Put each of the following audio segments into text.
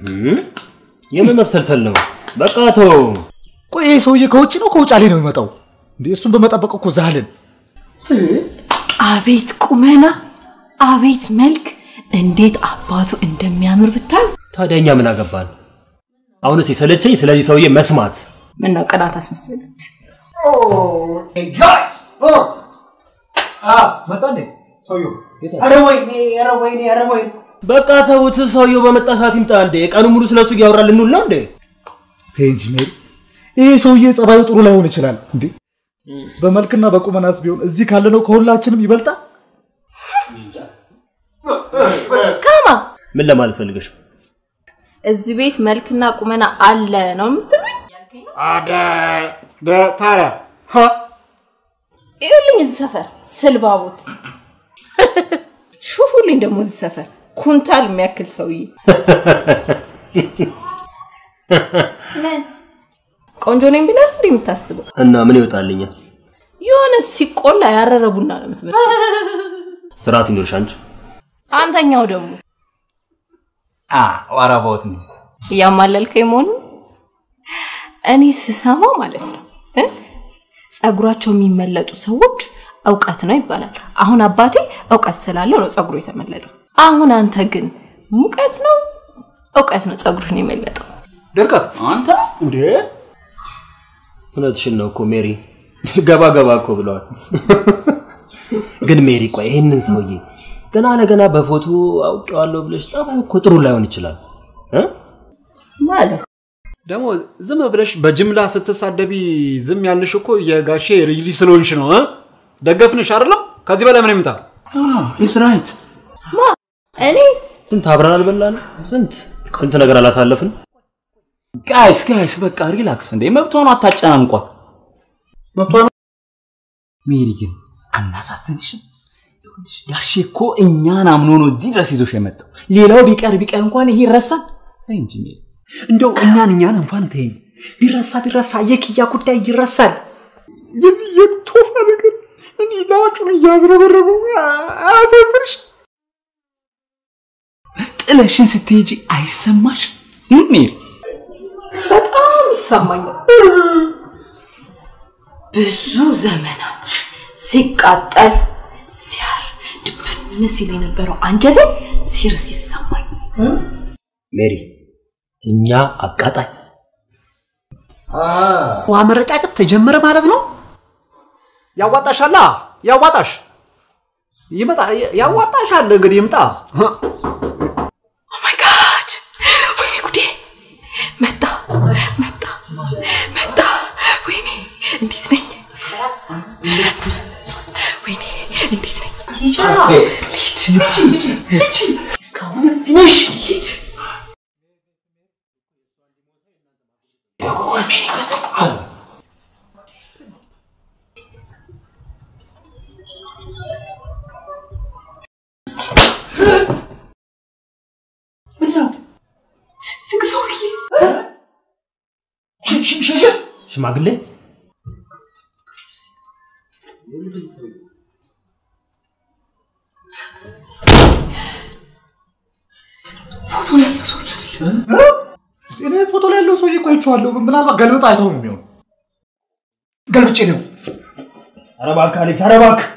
እም? የምን መብሰልሰል ነው? በቃ ተው። ቆይ ይሄ ሰውዬ ከውጭ ነው ከውጫሌ ነው የሚመጣው? እንዴ እሱን በመጠበቅ እኮ ዛልን። አቤት ቁመና፣ አቤት መልክ፣ እንዴት አባቱ እንደሚያምር ብታዩ። ታዲያ እኛ ምን አገባን? አሁንስ የሰለቸኝ ስለዚህ ሰውዬ መስማት። ምን ነው ቅናት አስመሰለ? መጣ እንዴ ሰውዬው? ኧረ ወይኔ ኧረ ወይኔ ኧረ ወይኔ በቃ ተውት። ሰውየው በመጣ ሰዓት ይምጣ እንዴ። ቀኑ ሙሉ ስለሱ እያወራ ልንውል ነው እንዴ? ተይ እንጂ ሜሪ፣ ይሄ ሰውዬ ጸባዩ ጥሩ ላይሆን ይችላል። እንዴ በመልክና በቁመናስ ቢሆን እዚህ ካለነው ከሁላችንም ይበልጣል። ካማ ምን ለማለት ፈልገሽ? እዚህ ቤት መልክና ቁመና አለ ነው የምትሉኝ? ታዲያ ይኸውልኝ እዚህ ሰፈር ስልባቦት ሹፉልኝ ደግሞ እዚህ ሰፈር ኩንታል የሚያክል ሰውዬ ምን ቆንጆ ነኝ ብለህ እንዴ የምታስበው? እና ምን ይወጣልኛል? የሆነ ሲቆላ ያረረ ቡና ነው የምትመስለው። ስርዓት ይኖርሽ አንቺ። አንተኛው ደግሞ ዋራባውት ነው እያማለልከኝ መሆኑ እኔ ስሰማ ማለት ነው እ? ጸጉራቸው የሚመለጡ ሰዎች እውቀት ነው ይባላል። አሁን አባቴ እውቀት ስላለው ነው ጸጉሩ የተመለጠው። አሁን አንተ ግን ሙቀት ነው እውቀት ነው ጸጉርህን የመለጠው። ድርቀት አንተ እንዴ እውነትሽን ነው እኮ ሜሪ። ገባ ገባ እኮ ብለዋል። ግን ሜሪ ቆይ ይህንን ሰውዬ ገና ለገና በፎቶ አውቄዋለሁ ብለሽ ጸባዩ እኮ ጥሩ ላይሆን ይችላል እ? ማለት ደግሞ ዝም ብለሽ በጅምላ ስትሳደቢ ዝም ያልሽ እኮ የጋሼ ልጅ ልጅ ስለሆንሽ ነው እ? ደገፍንሽ አይደለም ከዚህ በላይ ምን ይምጣ ኢስ ራይት ማ እኔ ስንት አብረን አልበላን? ስንት ስንት ነገር አላሳለፍን? ጋይስ ጋይስ በቃ ሪላክስ እንዴ መብቷን አታጨናንቋት ሜሪ ግን አናሳዝንሽም ይኸውልሽ ጋሼ እኮ እኛን አምኖ ነው እዚህ ድረስ ይዞሽ የመጣው ሌላው ቢቀር ቢቀር እንኳን ይሄ ይረሳል ተይ እንጂ ሜሪ እንደው እኛን እኛን እንኳን ተይኝ ቢረሳ ቢረሳ የክያ ጉዳይ ይረሳል የዚህ የቶፋ ነገር እኔ ላጩን እያዝረበረበው አያሳዝንሽ ጥለሽን ስትሄጂ አይሰማሽ ሜሪ በጣም ይሰማኛል። ብዙ ዘመናት ሲቃጠል ሲያር ድብን ሲል የነበረው አንጀቴ ሲርስ ይሰማኝ። ሜሪ እኛ አቃጣይ ውሃ መረጫጨት ተጀመረ ማለት ነው ያዋጣሻላ ያዋጣሽ ይመጣ ያዋጣሻል እንግዲህ ይምጣ ኦ ማይ ጋድ! ወይኔ ጉዴ! መጣ መጣ መጣ! ወይኔ እንዴት ነኝ? ወይኔ እንዴት ነኝ? ትልቅ ሰውዬ ሽማግሌ ፎቶ ላይ ያለው ሰውዬ አይደለም። እኔ ፎቶ ላይ ያለው ሰውዬ እኮ አይቼዋለሁ። ምናልባት ገልብጥ አይተው ነው የሚሆነው። ገልብጬ ነው። ኧረ እባክህ አሌክስ፣ ኧረ እባክህ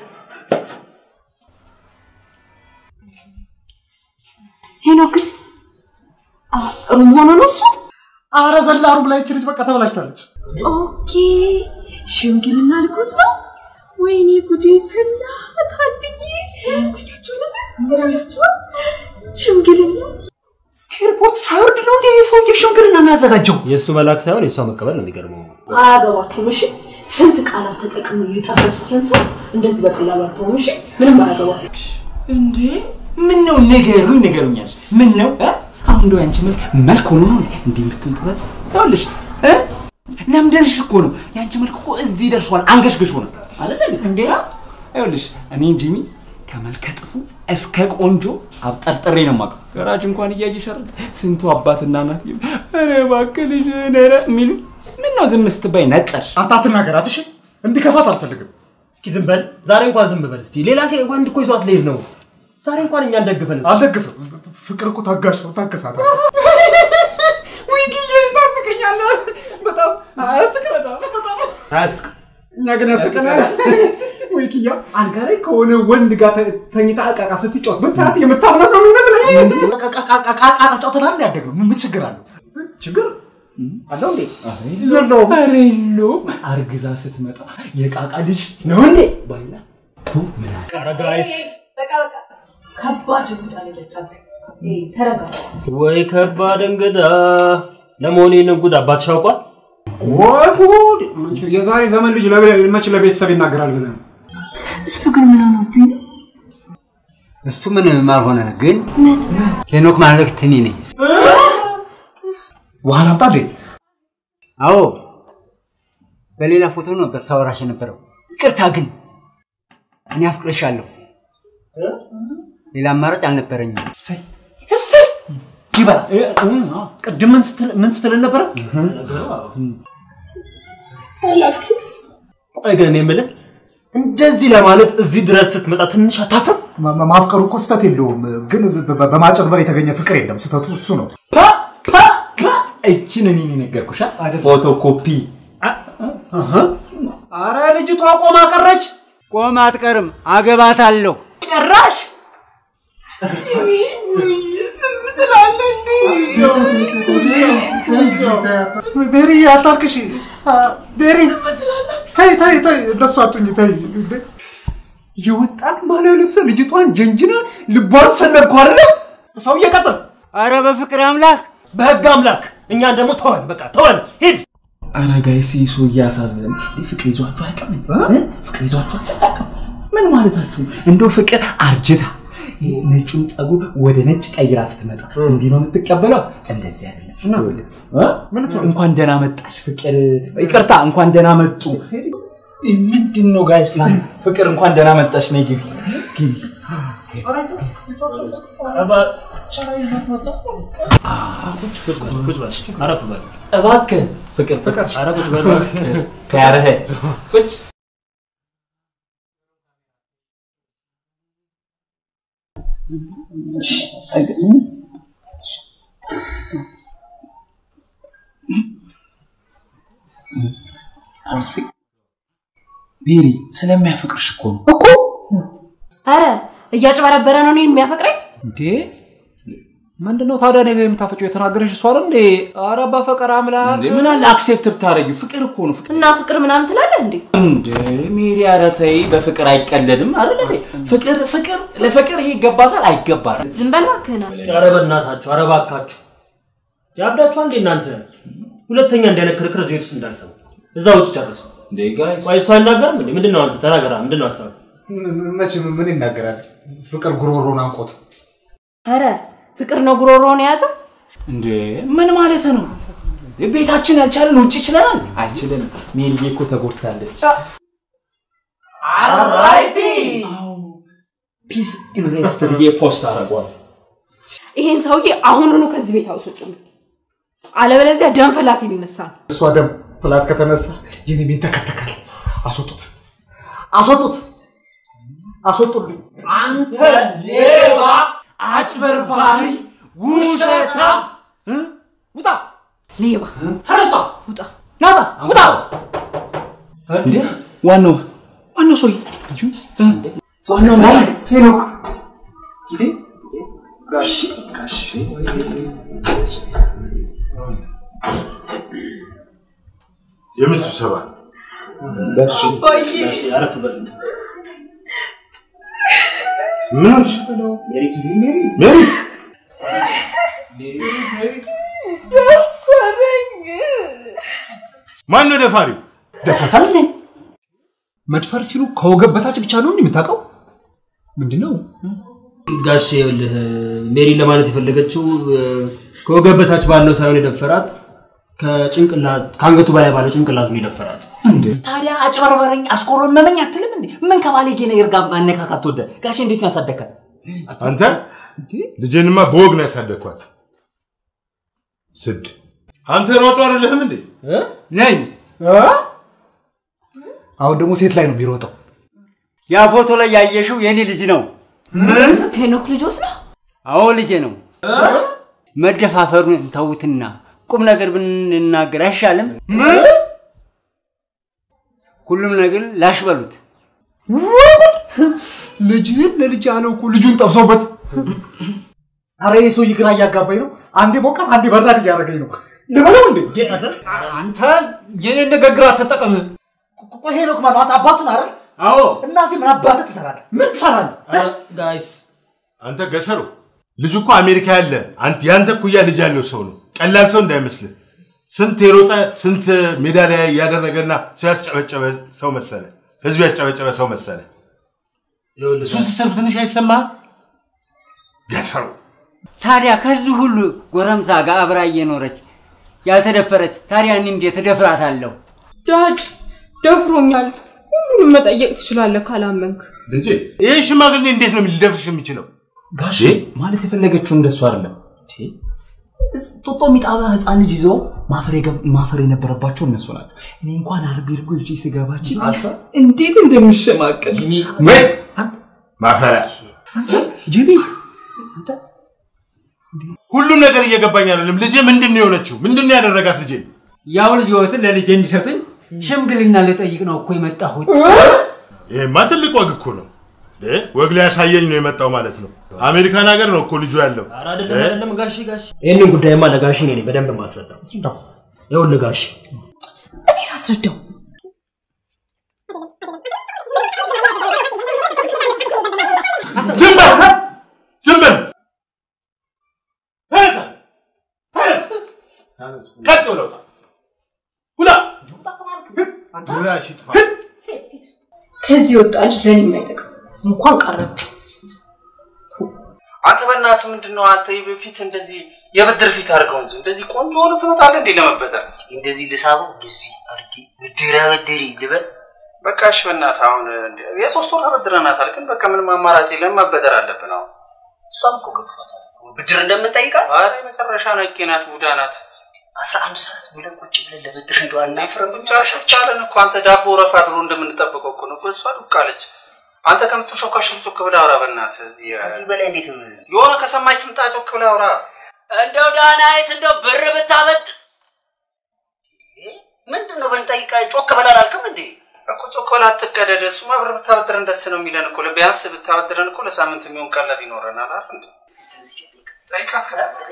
ሄኖክስ አ፣ ሩም ሆኖ ነው እሱ። አረ ዘላ ሩም ላይ ይቺ ልጅ በቃ ተበላሽታለች። ኦኬ ሽምግልና ልኮስ ነው። ወይኔ ጉዴ ፈላ። ታድዬ አያችሁ አይደለ? አያችሁ ሽምግልና ኤርፖርት ሳይወርድ ነው እንዴ የሰውዬ ሽምግልና የሚያዘጋጀው የእሱ መላክ ሳይሆን የእሷ መቀበል ነው የሚገርመው። አያገባችሁም። እሺ ስንት ቃላት ተጠቅሞ የጠረሱትን ሰው እንደዚህ በቀላሉ አትሆኑ። እሺ ምንም አያገባችሁ። እንዴ ምን ነው ንገሩኝ ንገሩኛል ምን ነው እ? አሁን እንደው ያንቺ መልክ መልክ ሆኖ ነው እንዴ እንዲህ የምትንጥበል ይኸውልሽ እ ለምደርሽ እኮ ነው ያንቺ መልክ እኮ እዚህ ደርሷል አንገሽግሽ ሆነ አይደለ እንዴ ይኸውልሽ እኔን ጂሚ ከመልከ ጥፉ እስከ ቆንጆ አብጠርጥሬ ነው የማውቀው ገራጅ እንኳን እያየሽ አይደል ስንቱ አባትና እናት ይሉ ኧረ እባክህ ልጅ ኧረ የሚሉ ምን ነው ዝም ስትባይ ነጠርሽ አንተ አትናገራት እሺ። እንዲከፋት አልፈልግም። እስኪ ዝም በል ዛሬ እንኳን ዝም በል እስቲ። ሌላ ሴ ወንድ እኮ ይዟት ልሄድ ነው። ዛሬ እንኳን እኛን ደግፈን አልደግፍም። ፍቅር እኮ ታጋሽ ነው። ታገሳት። አያስቅ እኛ ግን ያስቀናል። ወይ ኪያ አልጋ ላይ ከሆነ ወንድ ጋር ተ- ተኝታ እቃቃ ስትጫወት ብታት የምታምናት ነው የሚመስለኝ። ቃቃ ጨዋታ ያደግነው ምን ችግር አለው? ችግር አለው እንዴ? የለውም። ኧረ የለውም። አርግዛ ስትመጣ የቃቃ ልጅ ነው እንዴ ባይላ ቱ ምን አለ? ጋይስ በቃ በቃ ከባድ እንግዳ ነው የመጣብህ። ይሄ ተረጋጋ። ወይ ከባድ እንግዳ። ለመሆኑ ይህንን ጉድ አባትሽ ያውቋል? ወይ ጉድ! የዛሬ ዘመን ልጅ ለቤ- መች ለቤተሰብ ይናገራል ብለህ ነው? እሱ ግን ምን ሆነብኝ ነው? እሱ ምንም አልሆነ፣ ግን ሄኖክ ማለት እኔ ነኝ። ውሃ ላምጣ እንዴ? አዎ በሌላ ፎቶ ነበር ሳወራሽ የነበረው። ይቅርታ ግን እኔ አፍቅርሻለሁ። ሌላ አማራጭ አልነበረኝም። ይበላ። ቅድም ምን ስትል ምን ስትል ነበረ? ቆይ ግን እኔ የምልህ እንደዚህ ለማለት እዚህ ድረስ ስትመጣ ትንሽ አታፍርም? ማ- ማ- ማፍቀሩ እኮ ስህተት የለውም፣ ግን በ- በ- በማጭበርበር የተገኘ ፍቅር የለም። ስህተቱ እሱ ነው። እችን እኔ ነገርኩሻ ፎቶኮፒ አረ ልጅቷ ቆማ ቀረች። ቆም አትቀርም፣ አገባታለሁ። ጭራሽ ቤሪ አታርክሽ። ቤሪ ተይ ተይ ተይ፣ እንደሱ አቱኝ ተይ። እንዴ! የወጣት ባህላዊ ልብስ ልጅቷን ጀንጅና ልቧን ሰነድኩ አይደለ? ሰውዬ ቀጥል። አረ በፍቅር አምላክ በህግ አምላክ እኛን ደግሞ ተወን፣ በቃ ተወን፣ ሂድ። ኧረ ጋይስ ይህ ሰው እያሳዘን ፍቅር ይዟችሁ አያውቅም እ? ፍቅር ይዟችሁ አያውቅም ምን ማለታችሁ ነው? እንደው ፍቅር አርጅታ ይሄ ነጩን ጸጉር ወደ ነጭ ቀይራ ስትመጣ እንዲህ ነው የምትቀበለው እንደዚህ አይደለም ይኸውልህ፣ እ? እንኳን ደህና መጣሽ ፍቅር ይቅርታ እንኳን ደህና መጡ ምንድን ነው ጋይስ ፍቅር እንኳን ደህና መጣሽ ነይ ግቢ ግቢ ቁጭ በል፣ አረፍ በል። እባክህ ፍቅር ፍቅር ኧረ ቁጭ በል። ከያረህ ቁጭ ቤሪ ስለሚያፈቅርሽ እኮ ነው አረ እያጭበረበረ ነው እኔን የሚያፈቅረኝ። እንዴ ምንድነው ታዲያ እኔ ላይ የምታፈጨው? የተናገረሽ እሷ አይደል እንዴ? አረ በፈቀር አምላክ እንዴ ምን አለ አክሴፕት ብታረጊው ፍቅር እኮ ነው ፍቅር እና ፍቅር ምናምን ትላለህ እንዴ? እንዴ ሜሪ ኧረ ተይ በፍቅር አይቀለድም አይደል እንዴ ፍቅር ፍቅር ለፍቅር ይሄ ይገባታል አይገባትም ዝም በል እባክህን። ኧረ በእናታችሁ፣ ኧረ እባካችሁ ያብዳችኋል እንዴ እናንተ? ሁለተኛ እንዲህ አይነት ክርክር እዚህ ቤት ውስጥ እንዳልሰማ እዛ ውጭ ጨርሱ። እንዴ ጋይስ ቆይ እሱ አይናገርም እንዴ? ምንድን ነው አንተ ተናገራ። ምንድን ነው ሀሳብ? መቼም ምን ይናገራል? ፍቅር ጉሮሮን አንቆት አረ ፍቅር ነው ጉሮሮውን የያዘው። እንዴ ምን ማለት ነው ቤታችን ያልቻለን ውጭ ይችለናል አይችልንም ሜሪዬ እኮ ተጎድታለች ፒስ ኢንሬስት ብዬ ፖስት አደርገዋል ይሄን ሰውዬ አሁኑኑ ከዚህ ቤት አውስጡልኝ፣ አለበለዚያ ደም ፈላት የሚነሳ ነው። እሷ ደም ፍላት ከተነሳ የኔ ቤን ተከተካል። አስወጡት፣ አስወጡት፣ አስወጡልኝ። አንተ ሌባ አጭበርባሪ ውሸታ ውጣ ሌባ ተነስታ ውጣ። ናታ ውጣ እንዴ ዋናው ዋናው ሰውዬ ልጁ ዋናው ናይ ሄኖክ የምን ስብሰባ? እሺ፣ አረፍ በል። ምን ሆንሽ? ሜሪ ማን ነው ደፋሪው? ደፍረታል እንዴ? መድፈር ሲሉ ከወገብ በታች ብቻ ነው እንዴ የምታውቀው? ምንድን ነው? ጋሼ ይኸውልህ ሜሪ ለማለት የፈለገችው እ፣ ከወገብ በታች ባለው ሳይሆን የደፈራት ከጭንቅላት ከአንገቱ በላይ ባለው ጭንቅላት ነው የደፈራት። ታዲያ አጭበርበረኝ አስቆረመመኝ አትልም እንዴ ምን ከባለጌ ነገር ጋር ማነካካት ወደ ጋሼ እንዴት ነው ያሳደግካት አንተ ልጄንማ በወግ ነው ያሳደግኳት። ስድ አንተ ሮጦ አይደለህም እንዴ? ነኝ። አሁን ደግሞ ሴት ላይ ነው የሚሮጠው። ያ ፎቶ ላይ ያየሽው የኔ ልጅ ነው። ሄኖክ ልጆት ነው። አዎ ልጄ ነው። መደፋፈሩን ተውትና ቁም ነገር ብንናገር አይሻልም? ሁሉም ነገር ላሽ በሉት። ልጅህን ለልጅ ያለው እኮ ልጁን ጠብሶበት። አረ ይህ ሰውዬ ግራ እያጋባኝ ነው። አንዴ ሞቃት፣ አንዴ በራድ እያደረገኝ ነው። ልበለው እንዴ? አንተ የኔን ንግግር አትጠቀም። ቆይ ሄኖክ ማነው? አንተ አባቱን አይደል? አዎ እና እዚህ ምን አባትህ ትሰራለህ? ምን ትሰራለህ? ጋይስ አንተ ገሰሩ ልጁ እኮ አሜሪካ ያለ አንተ ያንተ እኩያ ልጅ ያለው ሰው ነው። ቀላል ሰው እንዳይመስልህ። ስንት የሮጠ ስንት ሜዳሊያ ያደረገና ሰው ያስጨበጨበ ሰው መሰለ። ህዝብ ያስጨበጨበ ሰው መሰለ። እሱ ስትሰብ ትንሽ አይሰማህ? ገሰሩ ታዲያ ከዚህ ሁሉ ጎረምሳ ጋር አብራ እየኖረች ያልተደፈረች ታዲያ እኔ እንዴት እደፍራታለሁ? ዳድ ደፍሮኛል። ሁሉንም መጠየቅ ትችላለህ ካላመንክ። ልጄ ይህ ሽማግሌ እንዴት ነው ሊደፍርሽ የሚችለው? ጋሼ ማለት የፈለገችው እንደሱ አይደለም። ጦጦ የሚጣባ ህፃን ልጅ ይዘው ማፈር የገብ- ማፈር የነበረባቸው እነሱ ናቸው። እኔ እንኳን አርቢ እርጎ ይዤ ስገባች እንዴት እንደምሸማቀል ወይ ማፈሪያ ጂቢ ሁሉም ነገር እየገባኝ አይደለም። ልጄ ምንድን ነው የሆነችው? ምንድን ነው ያደረጋት ልጄ? ያው ልጅ ህይወትን ለልጄ እንዲሰጡኝ ሽምግልና ልጠይቅ ነው እኮ የመጣሁት። ይሄማ ትልቅ ወግ እኮ ነው። እ? ወግ ሊያሳየኝ ነው የመጣው ማለት ነው። አሜሪካን ሀገር ነው እኮ ልጁ ያለው። ኧረ አይደለም አይደለም ጋሼ ጋሼ ይህንን ጉዳይማ ለጋሼ እኔ ነኝ በደንብ ማስረዳው። ይኸውልህ ጋሼ እኔ ላስረዳው። ዝም በል ዝም በል ተነሳ፣ ተነስ፣ ቀጥ ብለው ውጣ። ውጣ ድራሽ ይጥፋ። ከዚህ ወጣ ልጅ ለኔ የማይጠቅም እንኳን ቀረብ አንተ በእናትህ ምንድን ነው አንተ በፊት እንደዚህ የብድር ፊት አድርገው እንጂ እንደዚህ ቆንጆ ሆነ ትመጣለህ እንዴ ለመበደር? እንደዚህ ልሳበው እንደዚህ አድርጌ ብድር አበድሪ ልበል በቃ እሺ በእናትህ አሁን እንደ- የሶስት ወር ተበድረናታል፣ ግን በቃ ምንም አማራጭ የለም መበደር አለብን አሁን። እሷም እኮ ገብቷታል እኮ ብድር እንደምንጠይቃት ኧረ የመጨረሻ ነቄ ናት፣ ቡዳ ናት። አስራ አንድ ሰዓት ብለን ቁጭ ብለን ለብድር እንደው አናፍርም ብቻ ስቻለን እኮ አንተ ዳቦ ረፋ ድሮ እንደምንጠብቀው እኮ ነው እኮ እሷ ዱቃለች። አንተ ከምትሾካሽ ጮክ ብለህ አውራ በእናትህ። እዚህ ከዚህ በላይ እንዴት የሆነ ከሰማች ትምጣ ጮክ ብለህ አውራ። እንደው ዳናይት እንደው ብር ብታበድ ምንድን ነው ብንጠይቃ ጮክ በላል አልክም እንዴ እኮ ጮክ ብለህ አትቀደድ። እሱማ ብር ብታበድረን ደስ ነው የሚለን እኮ ቢያንስ ብታበድረን እኮ ለሳምንት የሚሆን ቀለብ ይኖረናል አይደል እንዴ? ጠይቃት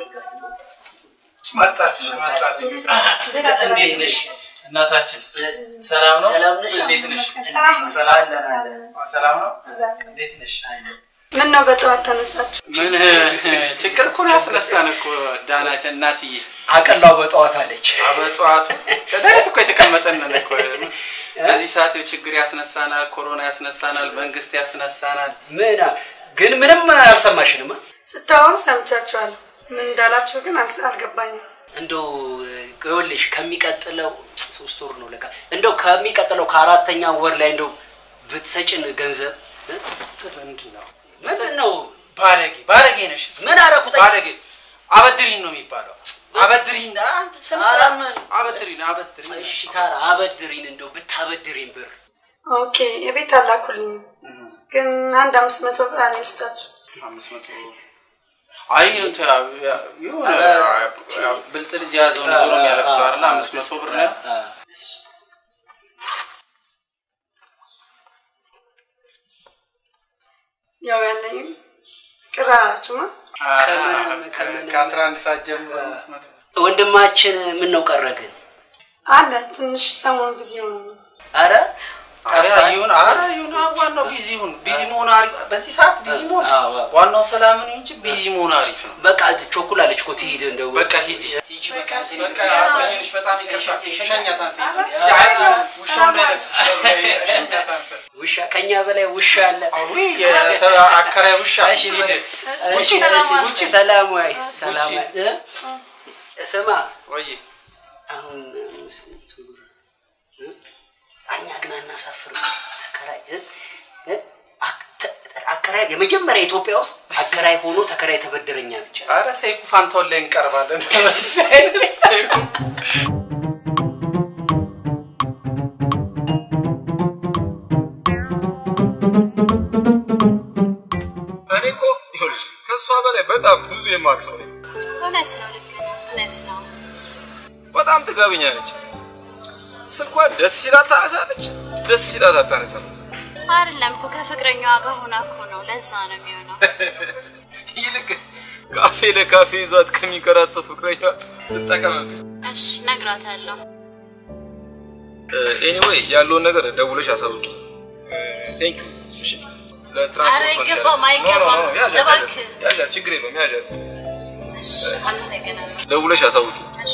መጣች መጣች። እንዴት ነሽ እናታችን? ሰላም ነው? ሰላም ነሽ? እንዴት ነሽ? ሰላም ሰላም ነው? እንዴት ነሽ? ምን ነው በጠዋት ተነሳችሁ? ምን ችግር እኮ ነው ያስነሳን እኮ ዳናት እናትዬ። አቀላው በጠዋት አለች በጠዋቱ ከዳዊት እኮ የተቀመጠንን እኮ በዚህ ሰዓት ይኸው ችግር ያስነሳናል፣ ኮሮና ያስነሳናል፣ መንግስት ያስነሳናል። ምን ግን ምንም አልሰማሽንም ስታወሩ ሰምቻችኋለሁ። ምን እንዳላችሁ ግን አልስ- አልገባኝም። እንደው ይኸውልሽ ከሚቀጥለው ሶስት ወር ነው ለካ እንደው ከሚቀጥለው ከአራተኛ ወር ላይ እንደው ብትሰጭን ገንዘብ እ? ምንድን ነው ምንድን ነው ባለጌ ባለጌ ነሽ። ምን አደረኩት? ባለጌ አበድሪን ነው የሚባለው። አበድሪን አንተ ስነ ኧረ ስርዓት ምን? አበድሪን አበድሪን። እሺ ታራ አበድሪን እንደው ብታበድሪን ብር ኦኬ የቤት አላኩልኝ፣ ግን አንድ አምስት መቶ ብር አለኝ ልስጣችሁ። አምስት መቶ አይ እንትን የሆነ ብልጥ ልጅ የያዘውን ዞሮ የሚያለቅሰው አይደለ? አምስት መቶ ብር ነው። ያው ያለኝ ቅር አላችሁማ። ከአስራ አንድ ሰዓት ጀምሮ አምስት መቶ ወንድማችን ምን ነው ቀረ ግን አለ ትንሽ ሰሞኑን ቢዚ ሆነ ነው። አረ ኧረ ይሁን ኧረ ይሁን አ- ዋናው ቢዚ ይሁን ቢዚ መሆን አሪፍ በዚህ ሰዓት ቢዚ መሆን አዎ፣ አዎ። ዋናው ሰላም ነው እንጂ ቢዚ መሆን አሪፍ ነው በቃ ቾኩላለች እኮ ትሂድ እንደው በቃ ሂጂ ሂጂ በቃ በቃ አቆየንሽ በጣም ይቅርታ ሸኛት አንተ ሂጂ ኧረ፣ ኧረ፣ ውሻው እንዳይነክስሽ ሸኛት አንተ ውሻ ከኛ በላይ ውሻ አለ አዊ አከራይ ውሻ እሺ ሂድ እሺ፣ ውጪ እሺ፣ ውጪ ሰላም ወይ ሰላም ውጪ። ወይ እ? ስማ ወይ አሁን አምስት መቶ ብር እ? እኛ ግን አናሳፍርም ተከራይ እ? እ? አክ- ተ- አከራይ የመጀመሪያ ኢትዮጵያ ውስጥ አከራይ ሆኖ ተከራይ ተበደረኛ ብቻ አረ ሰይፉ ፋንታውን ላይ እንቀርባለን በዚህ አይነት ሰይፉ እኔ እኮ ይኸውልሽ ከእሷ በላይ በጣም ብዙ የማውቅ ሰው ነኝ። እውነት ነው፣ ልክ ነህ። እውነት ነው። በጣም ጥጋበኛ ነች። ስልኳን ደስ ሲላት ታነሳለች፣ ደስ ሲላት አታነሳም። አይደለም እኮ ከፍቅረኛዋ ጋር ሆና እኮ ነው። ለዛ ነው የሚሆነው። ይልቅ ካፌ ለካፌ ይዟት ከሚንከራተት ፍቅረኛ ትጠቀምብ። እሺ እነግራታለሁ። ኤኒዌይ ያለውን ነገር ደውለሽ አሳውቂ። ቴንክ ዩ። እሺ ለትራንስፖርት ኧረ መልሻለሁ። አይገባም፣ ኖ፣ ኖ፣ አይገባም። ኖ፣ ያዣት፣ እባክህ። ያዣት፣ ያዣት፣ ችግር የለውም ያዣት። እሺ አመሰግናለሁ። ደውለሽ አሳውቂ። እሺ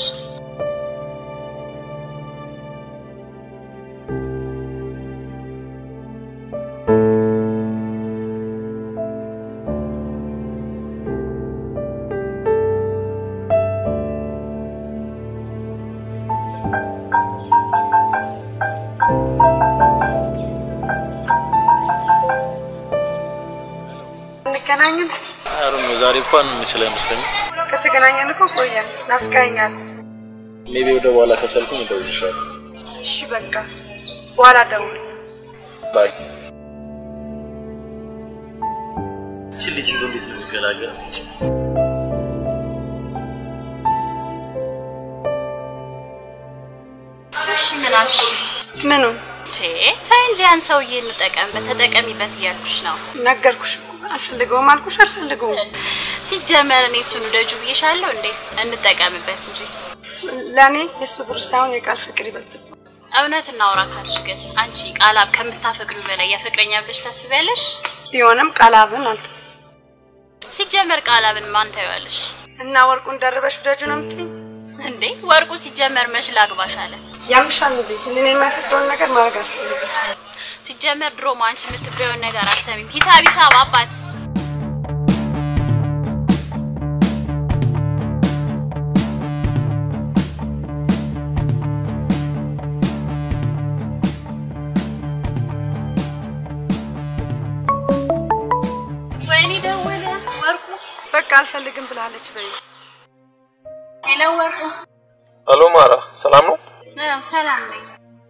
እንገናኝን። አሩን ዛሬ እንኳን የምችል አይመስለኝም። ከተገናኘን እኮ ቆየን። ናፍቀኸኛል። ሜቢ ወደ በኋላ ከሰልኩኝ እደውልልሻለሁ። እሺ በቃ በኋላ ደውል። ባይ። እቺ ልጅ እንደው እንዴት ነው የሚገላገላት? እሺ ምን አልሽ? ምኑ ቴ ተይ እንጂ ያን ሰውዬ እንጠቀምበት ተጠቀሚበት እያልኩሽ ነው። ነገርኩሽ እኮ አልፈልገውም አልኩሽ አልፈልገውም። ሲጀመር እኔ እሱን ውደጁ ብዬሻለሁ እንዴ? እንጠቀምበት እንጂ ለእኔ የእሱ ብር ሳይሆን የቃል ፍቅር ይበልጥ እውነት እናውራ ካልሽ ግን አንቺ ቃላብ ከምታፈቅሪው በላይ ያፈቅረኛ ብለሽ ታስቢያለሽ? ቢሆንም ቃላብን አልተ ሲጀመር ቃላብን ማን ታይዋለሽ? እና ወርቁን ደርበሽ ውደጁ ነው የምትይኝ? እንዴ ወርቁ ሲጀመር መች ላግባሽ አለ። ያምሻል እንዴ? እኔ የማይፈቅደውን ነገር ማድረግ አልፈልግም። ሲጀመር ድሮም አንቺ የምትበየውን ነገር አሰሚም። ሂሳብ ሂሳብ አባት ወይኔ ደወለ ወርቁ። በቃ አልፈልግም ብላለች በይ። ሄሎ ወርቁ። አሎ ማራ፣ ሰላም ነው? አዎ ሰላም ነኝ።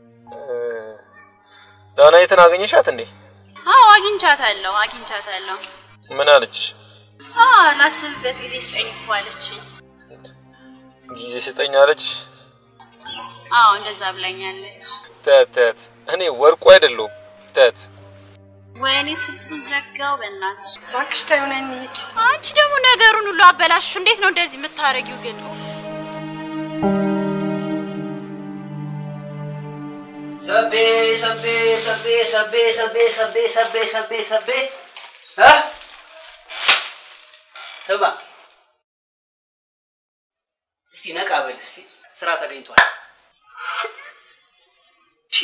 ዳናይትን አገኘሻት እንዴ? አዎ አግኝቻታለሁ አግኝቻታለሁ። ምን አለች? አዎ ላስብበት ጊዜ ስጠኝ እኮ አለችኝ። ጊዜ ስጠኝ አለች? አዎ እንደዛ ብላኛለች። ተት ተት፣ እኔ ወርቁ አይደለሁም ተት። ወይኔ ስልኩን ዘጋው። በእናትሽ እባክሽ ተይው ነይ እንሂድ። አንቺ ደግሞ ነገሩን ሁሉ አበላሽሽ። እንዴት ነው እንደዚህ የምታረጊው ግን? ኡፍ። ሰቤ ሰቤ ሰቤ ሰቤ ሰቤ ሰቤ ሰቤ ሰቤ ሰቤ እ ስማ እስቲ ነቃ በል እስቲ ስራ ተገኝቷል። ቺ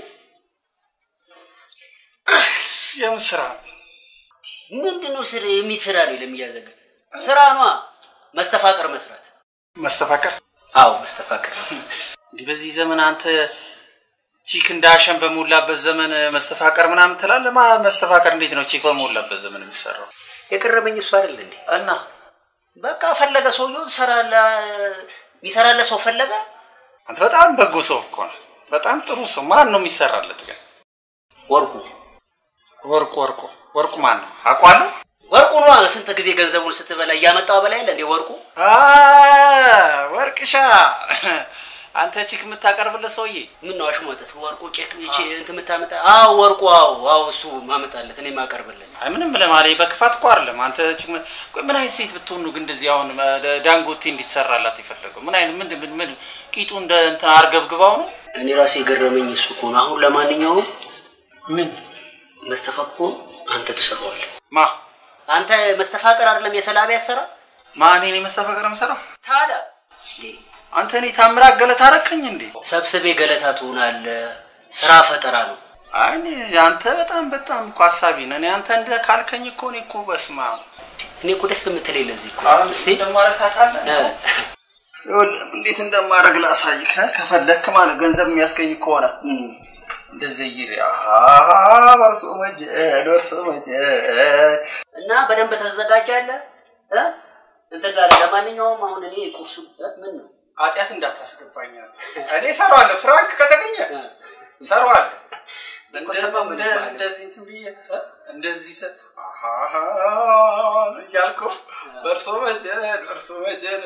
የምን ስራ? ምንድን ነው ስራ የሚል ስራ ነው ለሚያዘገ ስራ ኗ መስተፋቀር መስራት። መስተፋቀር? አዎ መስተፋቀር መስራት። እንዲህ በዚህ ዘመን አንተ ቺክ እንዳሸን በሞላበት ዘመን መስተፋቀር ምናምን ትላለህ? ማ መስተፋቀር እንዴት ነው ቺክ በሞላበት ዘመን የሚሰራው? የቀረበኝ እሱ አይደል እንዴ? እና በቃ ፈለገ ሰውየው ሰራላ የሚሰራለ ሰው ፈለገ። አንተ በጣም በጎ ሰው እኮ ነው። በጣም ጥሩ ሰው። ማን ነው የሚሰራለት ግን? ወርቁ ወርቁ ወርቁ ወርቁ ማን ነው? አውቀዋለሁ። ወርቁ ነዋ። ስንት ጊዜ ገንዘቡን ስትበላ እያመጣው በላይ እንዴ ወርቁ አ ወርቅሻ አንተ ቺክ የምታቀርብለት ሰውዬ ምን ነው አሽሟጠት? ወርቁ ቼክ እቺ እንትን የምታመጣ? አዎ ወርቁ፣ አዎ አዎ፣ እሱ ማመጣለት እኔ ማቀርብለት። አይ ምንም ለማለት በክፋት እኮ አይደለም። አንተ ቺክ ምን- ቆይ ምን አይነት ሴት ብትሆን ነው ግን እንደዚህ አሁን እ፣ ዳንጎቴ እንዲሰራላት የፈለገው? ምን አይነት ምን ምን ምን ቂጡ እንደ እንትን አርገብግባው ነው? እኔ ራሴ የገረመኝ እሱ እኮ ነው። አሁን ለማንኛውም ምን መስተፋቅሮ አንተ ትሰራዋለህ። ማ አንተ መስተፋቅር አይደለም የሰላቢ ያሰራ ማን እኔ መስተፋቀር የምሰራው? ታዲያ አንተ እኔ ታምራት ገለታ አረከኝ እንዴ? ሰብስቤ ገለታ ትሆናለህ። ስራ ፈጠራ ነው። አይ እኔ አንተ በጣም በጣም እኮ ሀሳቢ ነህ። እኔ አንተ እንደ ካልከኝ እኮ እኔ እኮ በስማ እኔ እኮ ደስ የምትለኝ ለዚህ እኮ አሁን እስቲ እንደማረግ ታውቃለህ? እ፣ ይኸውልህ እንዴት እንደማረግ ላሳይህ እ፣ ከፈለክ ማለት ገንዘብ የሚያስገኝ ከሆነ እንደዚህ ይሪ በርሶ መጀን በርሶ መጀን እና በደንብ ተዘጋጃለህ እ? እንትን ጋር ለማንኛውም አሁን እኔ ቁርሱ እ፣ ምን ነው ኃጢአት እንዳታስገባኝ አንተ። እኔ እሰራዋለሁ። ፍራንክ ከተገኘ እሰራዋለሁ። እንደ- እንደ- እንደዚህ እንትን ብዬ እንደዚህ ተ- አሃሃ እያልኩ በእርሶ መጀን በእርሶ መጀን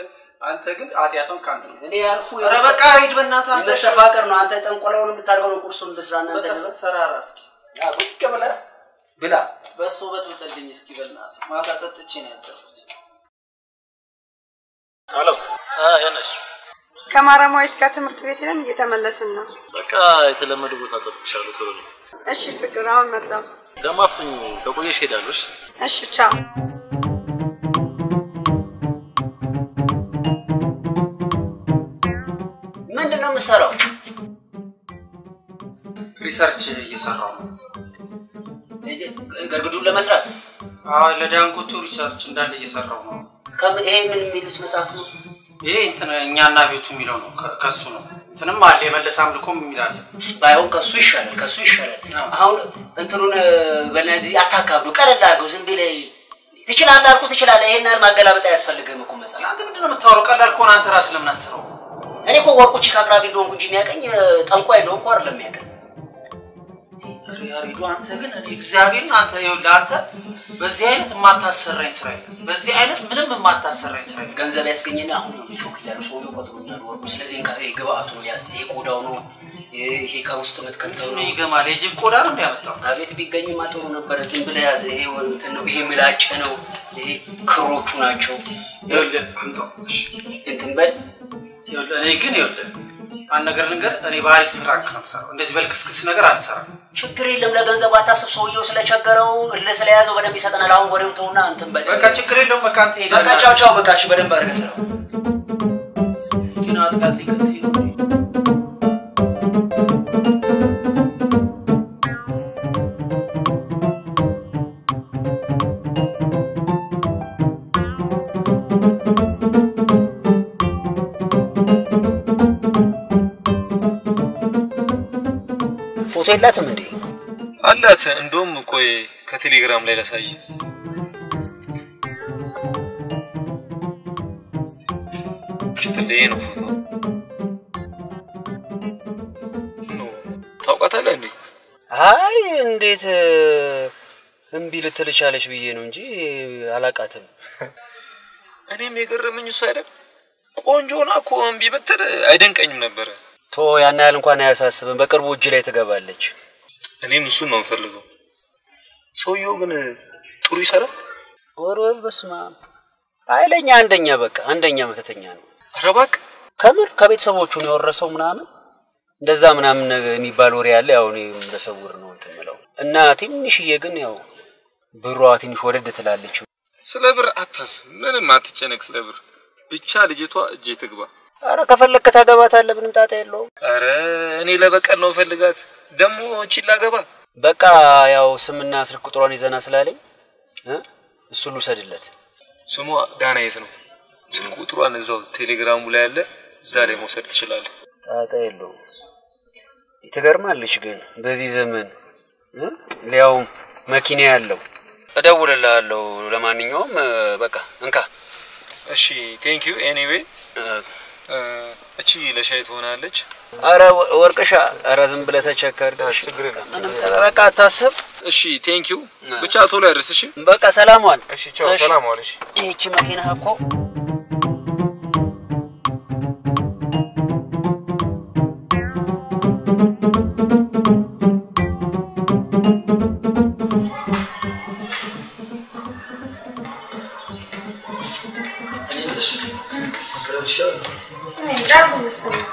አንተ ግን ኃጢአቷን ከአንተ ነው። እኔ ያልኩህ ኧረ በቃ ሂድ በእናትህ አንተ። የመስተፋቀር ነው። አንተ ጠንቆላውን የምታደርገው ነው። ቁርሱን ልስራ እናንተ በቃ ደግሞ ሰራራ እስኪ ያ ቁጭ ብለህ ብላ። በሱ በጥብጥልኝ እስኪ በእናትህ። ማታ ጠጥቼ ነው ያደርኩት። ሄሎ ያነሽ ከማረማዊት ጋር ትምህርት ቤት ሄደን እየተመለስን ነው። በቃ የተለመደ ቦታ ጠብቅሻለሁ። ቶሎ ነው እሺ ፍቅር፣ አሁን መጣሁ። ደግሞ አፍጥኝ። ከቆየሽ ሄዳለሽ። እሺ ቻው። ምንድን ነው የምትሰራው? ሪሰርች እየሰራው ነው። ገርግዱን ለመስራት አዎ ለዳንጎቱ ሪሰርች እንዳለ እየሰራው ነው። ከም- ይሄ ምን የሚሉት መጽሐፍ ነው? ይሄ እንትን እኛና ቤቱ የሚለው ነው። ከ- ከሱ ነው። እንትንም አለ የመለሰ አምልኮም የሚላለ ባይሆን ከሱ ይሻላል፣ ከሱ ይሻላል። አሁን እንትኑን በነዚህ አታካብዱ፣ ቀለል አድርገው። ዝም ብለህ ትችላለህ አልኩህ፣ ትችላለህ። ይሄን ያህል ማገላበጥ አያስፈልግም እኮ መጽሐፍ። አንተ ምንድን ነው የምታወራው? ቀላል ከሆነ አንተ ራስህ ለምን አስረው? እኔ እኮ ወርቁ ቺክ አቅራቢ እንደሆንኩ እንጂ የሚያቀኝ ጠንቋይ እንደሆንኩ አይደለም የሚያቀኝ። ያሬዱ አንተ ግን እኔ እግዚአብሔርን አንተ ይኸውልህ አንተ በዚህ አይነት የማታሰራኝ ስራ የለም። በዚህ አይነት ምንም የማታሰራኝ ስራ የለም። ገንዘብ ያስገኘን አሁን ነው ቾክ እያሉ ሰውዬው ቆጥሮኛል ወርቁ። ስለዚህ እንካ፣ ይሄ ግብአቱ ነው ያዝ። ይሄ ቆዳው ነው፣ ይሄ ከውስጥ የምትከተው ነው። ይገማል። የጅብ ቆዳ ነው እንዲያመጣው አቤት ቢገኝማ ጥሩ ነበረ። ዝም ብለህ ያዝ። ይሄ እንትን ነው፣ ይሄ ምላጭ ነው፣ ይሄ ክሮቹ ናቸው። ይኸውልህ አምጣው። እሺ እንትን በል ይኸውልህ እኔ ግን ይኸውልህ አንድ ነገር ልንገር፣ እኔ በአሪፍ ፍራንክ ነው የምሰራው። እንደዚህ በልክስክስ ነገር አልሰራም። ችግር የለም። ለገንዘቡ አታስብ። ሰውየው ስለቸገረው እልህ ስለያዘው በደንብ ይሰጠናል። አሁን ወሬው ተውና እንትን በል። በቃ ችግር የለውም። በቃ አንተ ሄደህ በቃ ቻው ቻው። በቃ እሺ፣ በደንብ አድርገህ ስራው። ግን አጥቃት ይከተኝ ነው ፎቶ የላትም እንዴ? አላት። እንደውም ቆይ ከቴሌግራም ላይ ላሳይ። ሽትልዬ ነው ፎቶ ኖ ታውቃታለህ እንዴ? አይ እንዴት እምቢ ልትል ቻለች ብዬ ነው እንጂ አላቃትም። እኔም የገረመኝ እሱ አይደል ቆንጆ ሆና እኮ እምቢ ብትል አይደንቀኝም ነበረ። ቶ ያን ያህል እንኳን አያሳስብም። በቅርቡ እጅ ላይ ትገባለች። እኔም እሱን ነው የምፈልገው። ሰውየው ግን ጥሩ ይሰራል። ወርወር በስማ ኃይለኛ አንደኛ፣ በቃ አንደኛ መተተኛ ነው። ኧረ እባክህ ከምር ከቤተሰቦቹ ነው የወረሰው ምናምን እንደዛ ምናምን ነገር የሚባል ወሬ አለ። ያው እኔ በሰውር ነው እንትን የምለው እና ትንሽዬ ግን ያው ብሯ ትንሽ ወደድ ትላለች። ስለ ብር አታስብ፣ ምንም አትጨነቅ ስለ ብር። ብቻ ልጅቷ እጄ ትግባ። አረ ከፈለግክ ታገባታለህ፣ ምንም ጣጣ የለውም። አረ እኔ ለበቀል ነው ፈልጋት ደግሞ እቺን ላገባ። በቃ ያው ስምና ስልክ ቁጥሯን ይዘና ስላለኝ እ እሱን ልውሰድለት። ስሟ ዳናየት ነው። ስልክ ቁጥሯን እዛው ቴሌግራሙ ላይ አለ፣ እዛ ላይ መውሰድ ትችላለህ። ጣጣ የለውም። ትገርማለች ግን በዚህ ዘመን እ ሊያውም መኪና ያለው እደውልልሃለሁ። ለማንኛውም እ፣ በቃ እንካ። እሺ ቴንክ ዩ ኤኒዌይ። እቺ ለሻይ ትሆናለች። አረ ወ- ወርቅሻ፣ አረ ዝም ብለህ ተቸከር። ምንም በቃ አታስብ። እሺ ቴንክ ዩ። ብቻ ቶሎ ያድርስ። እሺ በቃ ሰላም ዋል። እሺ ቻው፣ ሰላም ዋል። እሺ ይህቺ መኪና እኮ እንጃ መሰለኝ።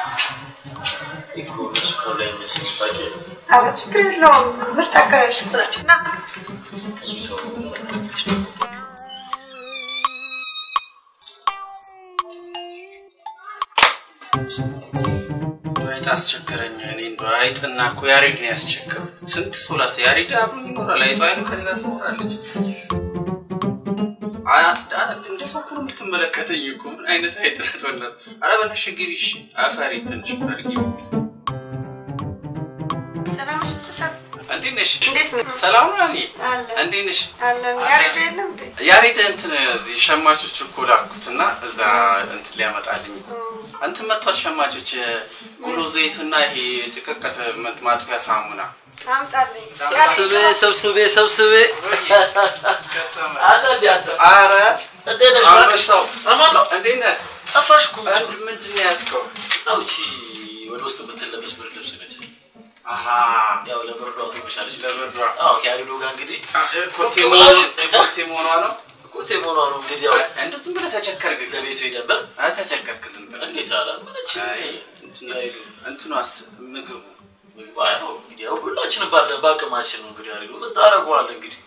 ኧረ ችግር የለውም። ምርጥ አከራዮች እኮ ናቸው። ና አይጥ አስቸገረኝ። እኔ እንደው አይጥና እኮ ያሬድ ነው ያስቸገረው። ስንት ሰው ላሰ ያሬድ አብሮኝ ይኖራል። አይጧ አይኑ ከኔ ጋር ትኖራለች። አ- አ- እንደ ሰው እኮ ነው የምትመለከተኝ እኮ ምን አይነት አይጥ ናት? ወላት ኧረ በነሽ ግቢ እሺ። አፈሪ ትንሽ ፈርጊ። ደህና ነሽ? ተሰብስ- እንዴት ነሽ? እንዴት ነው? ሰላም ነው? እኔ አለን እንዴት ነሽ? አለን። ያሬዱ የለም እንዴ? ያሬድ እንትን እዚህ ሸማቾች እኮ ላኩት እና እዛ እንትን ሊያመጣልኝ እንትን መጥቷል። ሸማቾች ጉሎ ዘይትና ይሄ ጭቅቀት ማጥፊያ ሳሙና አምጣልኝ። ሰብስቤ ሰብስቤ ሰብስቤ አረ አንበሳው እንዴት ነህ? ጠፋሽ እኮ ምንድን ነው ያዝከው? አውቺ ወደ ውስጥ የምትለበስ ብርድ ልብስ ነች። አሃ ያው ለብርዷ ትብሻለች። ለብርዷ አዎ ከያድዶ ጋር እንግዲህ ኮቴ መሆኗ ኮቴ መሆኗ ነው። ኮቴ መሆኗ ነው እንግዲህ ያው እንደ ዝም ብለህ ተቸከርክ። ለቤቱ ሄደበር አይ ተቸከርክ ዝም ብለህ እንዴት አላመነች እንትኗስ ምግቡ ምግቡ አይ ነው እንግዲህ ያው ሁላችንም ባለ በአቅማችን ነው እንግዲህ ያሬዱ ምን ታደርገዋለህ እንግዲህ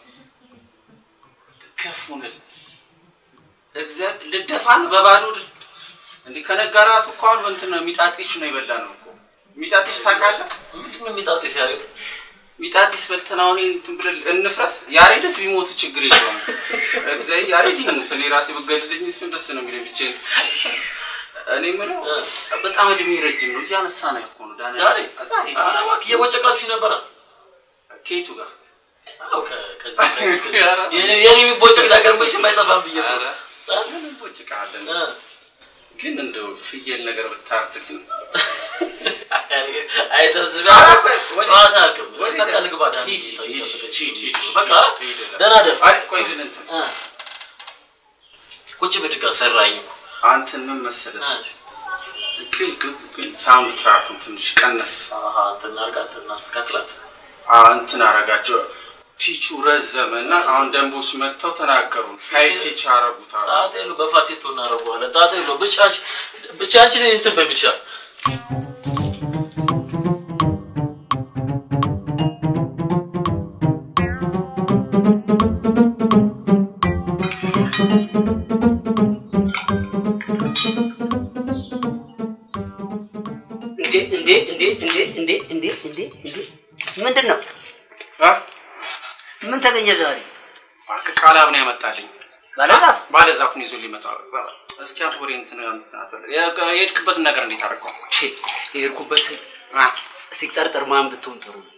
ከፉንል እግዚአብሔር ልደፋን በባዶ እድ- እንዲህ ከነጋ ራሱ እኮ አሁን እንትን ነው ሚጣጢሽ ነው የበላ ነው እኮ ሚጣጢሽ ታውቃለህ? ምንድን ነው ሚጣጢስ ያሬዱ? ሚጣጢስ በልተን አሁን ይሄን እንትን ብለን እንፍረስ። ያሬድስ ቢሞቱ ችግር የለውም። እግዚአብሔር ያሬድ ይሙት፣ እኔ ራሴ ብገልልኝ እሱን ደስ ነው የሚለኝ ብቻዬን። እኔ የምለው በጣም እድሜ ረጅም ነው እያነሳ ነው እኮ ነው ዳንኤል። ዛሬ ዛሬ ኧረ እባክህ እየቦጨቃችሁ ነበረ ከየቱ ጋር አዎ ከ- ከዚህ ከዚህ ከዚህ የኔ የኔ የሚቦጨቅ ነገር መቼም አይጠፋም ብዬ ነው። ምን እንቦጭቃለን? ግን እንደው ፍየል ነገር ብታርድልን አይሰብስብ ኧረ ቆይ፣ ወዴት? ጨዋታ አልክም ወዴት? በቃ ልግባ ዳን ሂድ፣ ሂድ፣ ሂድ፣ ሂድ፣ ሂድ፣ በቃ ሂድ፣ ሂድ። ደህና ደር አይ ቆይ ግን እንትን ቁጭ ብድጋ ሰራኝ እኮ አንተን ምን መሰለህ ግን ግን ግን ሳውንድ ትራኩን ትንሽ ቀነስ አሃ እንትን እናድርጋት እናስተካክላት አዎ እንትን አረጋቸው ፒቹ ረዘመ እና አሁን ደንቦች መጥተው ተናገሩ ሀይ ፒች አረጉት አሉ ጣጣ የለው በፋሴቶ እናደርገዋለን ጣጣ የለው ብቻ አንቺ ብቻ አንቺ እንትን በይ ብቻ እንዴ እንዴ እንዴ እንዴ እንዴ እንዴ እንዴ እንዴ ምንድን ነው? ምን ተገኘ ዛሬ? እባክህ ቃላብ ነው ያመጣልኝ ባለዛፍ ባለዛፉን ይዞ ሊመጣ እስኪ አንተ ወሬ እንትን እንትን አትበል። የ- የሄድክበትን ነገር እንዴት አደረገው? የሄድኩበት ሲጠርጠር ማን ብትሆን ጥሩ ነው?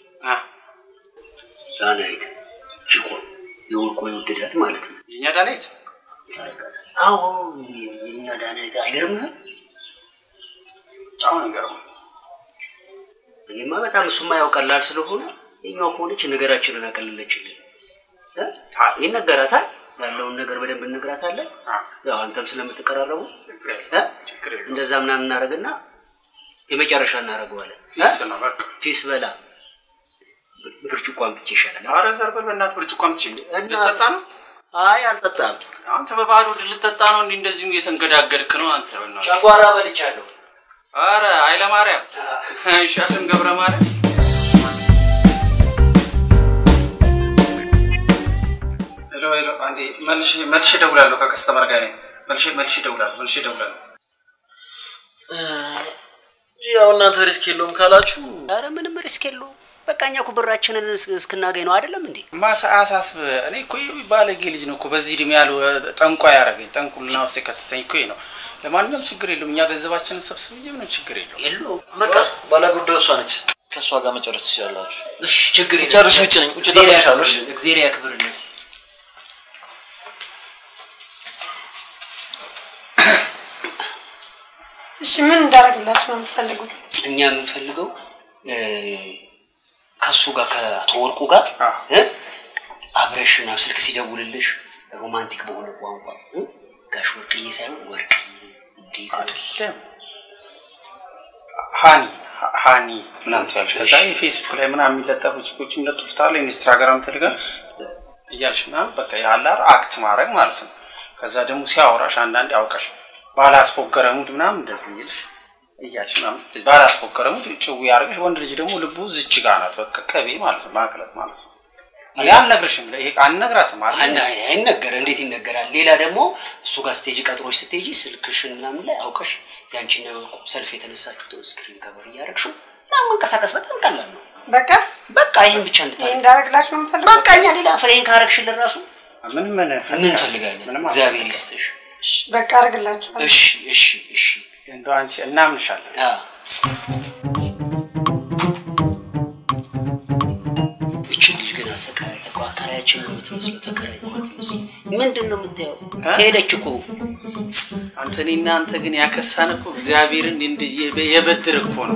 ዳናይት ችኮ የወርቆ የወደዳት ማለት ነው። የእኛ ዳናይት አዎ የኛ ዳናይት አይገርምህም? በጣም ነው የሚገርመው። እኔማ በጣም እሱማ ያው ቀላል ስለሆነ የኛው ከሆነች ነገራችንን አቀለለችልን። እ? ይነገራታል ያለውን ነገር በደንብ እነግራታለን። ያው አንተም ስለምትቀራረቡ እ? እንደዛ ምናምን እናደርግና የመጨረሻ እናደርገዋለን። እ? ፊስ ነው በቃ ፊስ በላ ብርጭቆ አምጥቼ ይሻላል። ኧረ ዘርበል በእናትህ ብርጭቆ አምጪ። ልጠጣ ነው? አይ አልጠጣም። አንተ በባዶ ሆድ ልጠጣ ነው? እንዲህ እንደዚሁ እየተንገዳገድክ ነው አንተ። በእናትህ ጨጓራ በልቻለሁ። ኧረ ኃይለ ማርያም አይሻልም? ገብረ ማርያም ሄሎ ሄሎ፣ አንዴ መልሼ መልሼ እደውላለሁ። ከከስተመር ጋር ነኝ። መልሼ መልሼ እደውላለሁ። መልሼ እደውላለሁ። ያው እናንተ ሪስክ የለውም ካላችሁ ኧረ ምንም ሪስክ የለውም። በቃ እኛ እኮ ብራችንን እስ- እስክናገኝ ነው አይደለም እንዴ? ማሳ አሳስብ። እኔ እኮ ይህ ባለጌ ልጅ ነው እኮ በዚህ እድሜ ያሉ ጠንቋ ያደረገኝ ጠንቁልና ውስጥ የከተተኝ እኮ ይሄ ነው። ለማንኛውም ችግር የለውም። እኛ ገንዘባችንን ሰብስብ እንጂ ምንም ችግር የለውም። የለውም። በቃ ባለጉዳዩ እሷ ነች። ከእሷ ጋር መጨረስ ትችላላችሁ። እሺ ችግር የለም። ሲጨርስ ውጭ ነኝ። ውጭ እግዚአብሔር እጠብቅሻለሁ። እሺ? ያክብርልን፣ እግዚአብሔር ያክብርልን። እሺ ምን እንዳደረግላችሁ ነው የምትፈልጉት? እኛ የምንፈልገው እ፣ ከእሱ ጋር ከአቶ ወርቁ ጋር እ፣ አብረሽና ስልክ ሲደውልልሽ ሮማንቲክ በሆነ ቋንቋ እ፣ ጋሽ ወርቅዬ ሳይሆን ወርቅዬ እንዴት አይደለም ሃኒ ሀ- ሃኒ ምናምን ትያለሽ። ከዛ የፌስቡክ ላይ ምናምን የሚለጠፉ ችኮች ይለጥፉታል። ኢንስታግራም ቴሌግራም እያልሽ ምናምን በቃ ያላር አክት ማድረግ ማለት ነው። ከዛ ደግሞ ሲያወራሽ አንዳንዴ አውቀሽ ባላስፎገረ ሙድ ምናምን እንደዚህ ይልሽ እያልሽ ምናምን ባላስፎገረ ሙድ ጭው ያደርገሽ። ወንድ ልጅ ደግሞ ልቡ ዝች ጋ ናት። በቃ ቅቤ ማለት ነው ማቅለጥ ማለት ነው። እኔ አልነግርሽም፣ ይሄ አልነግራትም አለ አና አይነገር እንዴት ይነገራል? ሌላ ደግሞ እሱ ጋር ስቴጅ ቀጥሮች ስትሄጂ ስልክሽን ምናምን ላይ አውቀሽ ያንቺን የወርቁ ሰልፍ የተነሳችሁትን ስክሪን ከበር እያደረግሽው ምናምን መንቀሳቀስ በጣም ቀላል ነው። በቃ በቃ ይህን ብቻ ይሄ እንድታደርግ እንዳደረግላችሁ ነው የምፈልጉት? በቃ እኛ ሌላ ፍሬን ካረግሽልን ራሱ ምን ምን ምን እንፈልጋለን? እግዚአብሔር ይስጥሽ። እሺ፣ በቃ አደርግላችኋለሁ። እሺ እሺ እሺ እንደው አንቺ እናምንሻለን። እችን ልጅ ግን አሰቃያት እኮ አከራያችን ነው የምትመስለው፣ ተከራይ ነው የምትመስለው። ምንድን ነው የምታየው? ሄደች እኮ አንተ እኔና አንተ ግን ያከሳን እኮ እግዚአብሔርን እንዲህ የበድር እኮ ነው።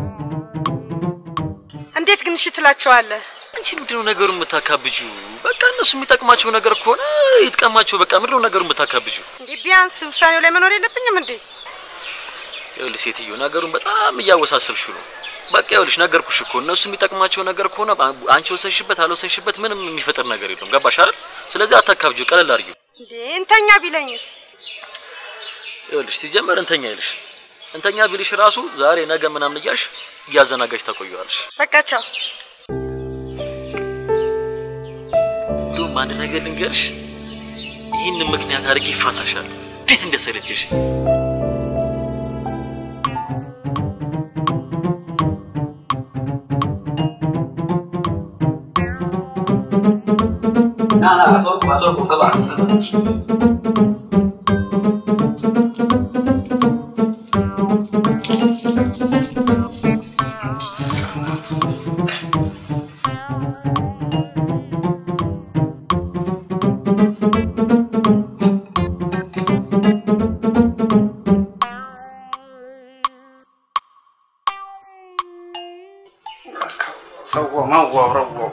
እንዴት ግን እሺ ትላቸዋለህ? አንቺ ምንድነው ነገሩ የምታካብጁ? በቃ ለእነሱ የሚጠቅማቸው ነገር ከሆነ ይጥቀማቸው። በቃ ምንድነው ነገሩን ብታካብጁ? እንዴ ቢያንስ ውሳኔው ላይ መኖር የለብኝም እንዴ? ይኸውልሽ ሴትዮ ነገሩን በጣም እያወሳሰብሽው ነው። በቃ ይኸውልሽ ነገርኩሽ እኮ እነሱ የሚጠቅማቸው ነገር ከሆነ አንቺ ወሰንሽበት አልወሰንሽበት ምንም የሚፈጥር ነገር የለም። ገባሽ አይደል? ስለዚህ አታካብጁ፣ ቀለል አድርጊው። እንዴ እንተኛ ቢለኝስ? ይኸውልሽ ሲጀመር እንተኛ ይልሽ እንተኛ ቢልሽ ራሱ ዛሬ ነገ ምናምን እያልሽ እያዘናጋሽ ታቆየዋለሽ። በቃ ቻው። እንዲሁም አንድ ነገር ልንገርሽ፣ ይህንን ምክንያት አድርጌ ይፋታሻል። እንዴት እንደሰለችሽ ና ና አቶ ወርቁ አቶ ወርቁ ግባ ግባ። ሰው መዋረው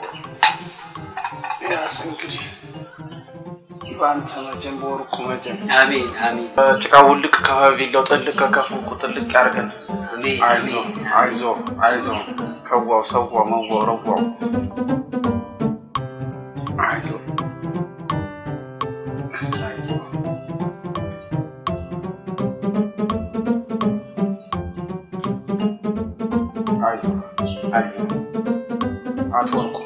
ያስ እንግዲህ በአንተ መጀን በወርቁ መጀን አሜን አሜን። ጭቃ ውልቅ ከቪላው ጥልቅ ከከፉ ጥልቅ ያርገን። አይዞ አይዞ አይዞ ከዋው ሰዋው መዋው ረዋው አይዞ አይዞ አይዞ አይዞ አቶ ወርቁ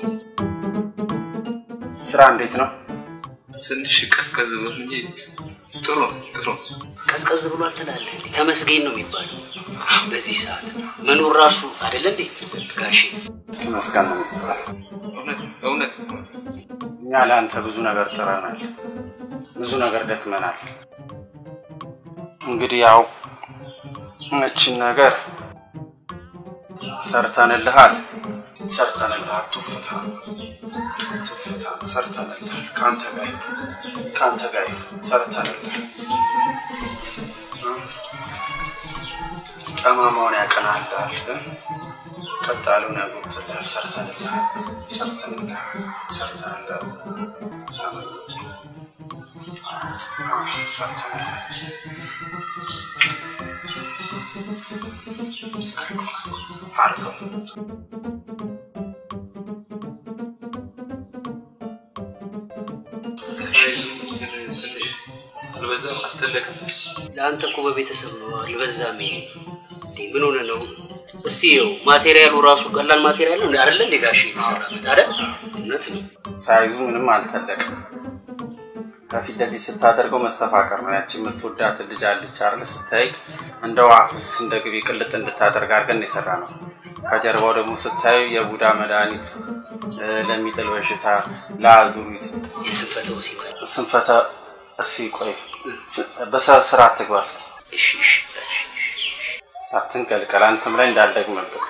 ስራ እንዴት ነው? ትንሽ ቀዝቀዝ ብሎ እንጂ ጥሩ ነው፣ ጥሩ ነው። ቀዝቀዝ ብሏል ትላለህ። ተመስገን ነው የሚባለው በዚህ ሰዓት መኖር ራሱ አይደለ እንዴ ጋሼ? ተመስገን ነው የሚባለው። እውነት እውነት እኛ ለአንተ ብዙ ነገር ጥረናል፣ ብዙ ነገር ደክመናል። እንግዲህ ያው እችን ነገር ሰርተንልሃል፣ ሰርተንልሃል። ቱፍታ ቱፍታ ሰርተንልሃል። ከአንተ ጋር ይሁን፣ ከአንተ ጋር ይሁን፣ ሰርተንልሃል። ጠማማውን ያቀናልሃል፣ ቀጣሉን ያጎትልሃል። ሰርተንልሃል፣ ሰርተንልሃል፣ ሰርተንልሃል። ሳመኖች ሰርተንልሃል። አድርገው ሳይዙ ትንሽ አልበዛም? አልተለቀም? ለአንተ እኮ በቤተሰብ ነው አልበዛም። ይሄ እንዴ ምን ሆነ ነው? እስቲ ይኸው ማቴሪያሉ ራሱ ቀላል ማቴሪያል ነው አይደለ እንዴ ጋሼ የተሰራበት አይደል? እውነት ነው። ሳይዙ ምንም አልተለቅም። ከፊት ለፊት ስታደርገው መስተፋቀር ነው። ያቺ የምትወዳት ልጅ አለች አይደል? ስታይ እንደ ውሃ ፍስስ እንደ ግቢ ቅልጥ እንድታደርግ አድርገን የሰራ ነው። ከጀርባው ደግሞ ስታዩ የቡዳ መድኃኒት እ፣ ለሚጥል በሽታ፣ ለአዙሪት፣ የስንፈተ ወሲብ ስንፈተ እሲ ቆይ በስራ አትግባ እስኪ እሺ እሺ አትንቀልቀል። አንተም ላይ እንዳልደግምብህ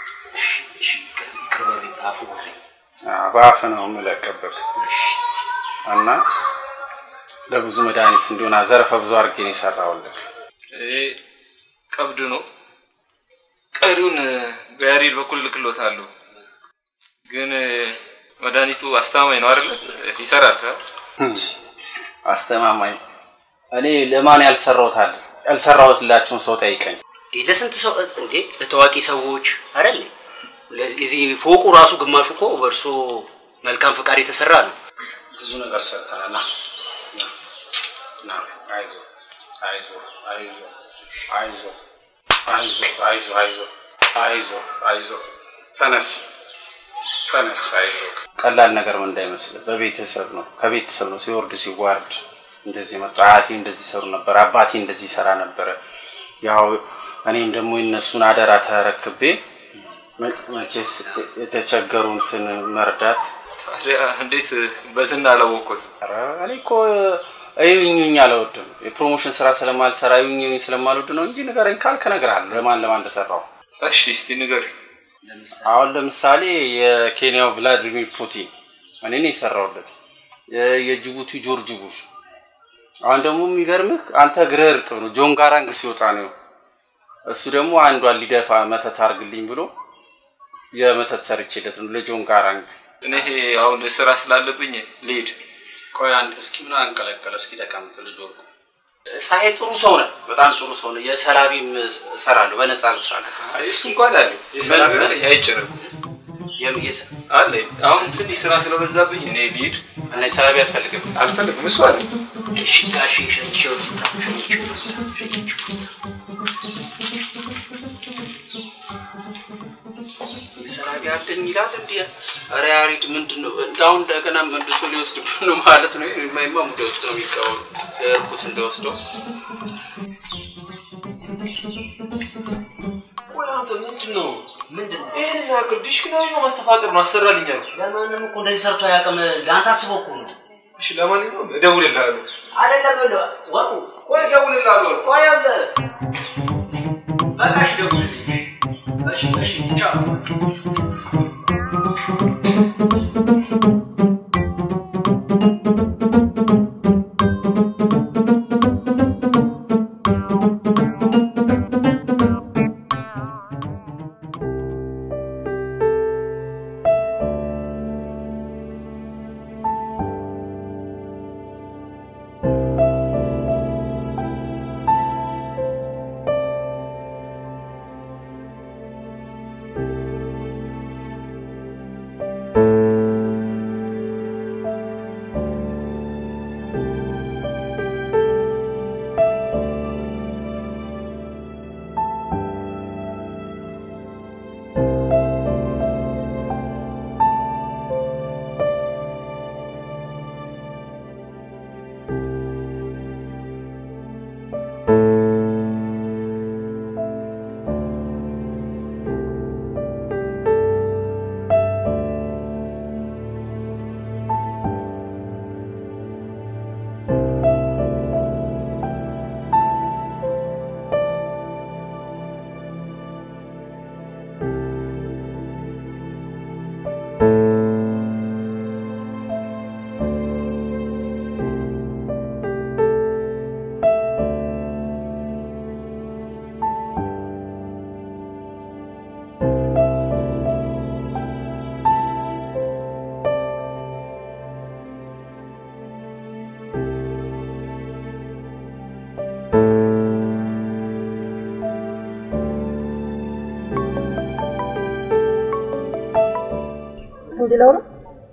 ይቅር በለኝ አፉ በለኝ። አዎ፣ በአፍ ነው የምለቅብህ እና ለብዙ መድኃኒት እንዲሆን ዘርፈ ብዙ አድርጌ ነው የሰራሁልህ። ይሄ ቀብድ ነው። ቀሪውን በያሬድ በኩል ልክሎታለሁ። ግን መድኃኒቱ አስተማማኝ ነው አይደለ? ይሰራል። አ? አስተማማኝ እኔ ለማን ያልሰራሁት አለ? ያልሰራሁትላቸውን ሰው ጠይቀኝ። እንዴ ለስንት ሰው እንዴ ለታዋቂ ሰዎች አይደል? ለዚህ ፎቁ ራሱ ግማሹ እኮ በእርሶ መልካም ፈቃድ የተሰራ ነው። ብዙ ነገር ሰርተናል። ና ና፣ አይዞህ አይዞህ አይዞህ አይዞህ አይዞህ አይዞህ አይዞህ አይዞህ አይዞህ ተነስ ተነስ፣ አይዞህ። ቀላል ነገር ምን እንዳይመስልህ፣ በቤተሰብ ነው ከቤተሰብ ነው ሲወርድ ሲዋርድ እንደዚህ መጣ። አያቴ እንደዚህ ሰሩ ነበር፣ አባቴ እንደዚህ ይሰራ ነበረ። ያው እኔም ደግሞ የነሱን አደራ ተረክቤ መ- መቼስ የተቸገሩትን መርዳት ታዲያ እንዴት በዝና አላወቅኩት? ኧረ እኔ እኮ እዩኝኝ አልወድም። የፕሮሞሽን ስራ ስለማልሰራ እዩኝኝ ስለማልወድ ነው እንጂ ንገረኝ ካልክ እነግርሃለሁ ለማን ለማን እንደሰራው። እሺ እስቲ ንገር። አሁን ለምሳሌ የኬንያው ቭላዲሚር ፑቲን እኔ ነኝ የሰራሁለት። የ- የጅቡቲ ጆርጅ ቡሽ። አሁን ደግሞ የሚገርምህ አንተ እግርህ እርጥብ ነው። ጆን ጋራንግ ሲወጣ ነው እሱ ደግሞ አንዷን ሊደፋ መተት አርግልኝ ብሎ የመተት ሰርቼለት ነው ለጆን ጋራንግ። እኔ አሁን ስራ ስላለብኝ ልሂድ። ቆይ አንድ እስኪ ምን አንቀለቀለ? እስኪ ተቀምጥ ልጅ ወርቁ። ሳሄ ጥሩ ሰው ነህ፣ በጣም ጥሩ ሰው ነህ። የሰላቢም እሰራለሁ፣ በነፃ ልስራለሁ። እሱ እንኳን አለ የሰላም አይጨረቁ አለ። አሁን ትንሽ ስራ ስለበዛብኝ እኔ ልሂድ። እና የሰላቢ አትፈልግም? አልፈልግም። እሱ አለ እሺ ጋሼ ሸኝቼው ልምጣ፣ ሸኝቼው ልምጣ፣ ሸኝቼው የሰላቢ አለኝ ይላል እንዲ ኧረ ያሬድ ምንድን ነው እንዳሁን እንደገና መልሶ ሊወስድብን ነው ማለት ነው። የማይማ ሙደ ውስጥ ነው የሚቀበሉ እርኩስ እንደወስደው ቆይ አንተ ምንድን ነው ምንድን ነው ይህን ያክል ዲሽክናሪ ነው ማስተፋቀር ነው አሰራልኛ ነው። ለማንም እኮ እንደዚህ ሰርቶ አያውቅም። ለአንተ አስቦ እኮ ነው። እሺ ለማንኛውም እደውልልሃለሁ። አይደለም ይኸውልህ፣ ወርቁ ቆይ እደውልልሃለሁ። ቆይ ይኸውልህ፣ በቃ እሺ ደውልልኝ። እሺ እሺ ቻው። እንድለው ነው።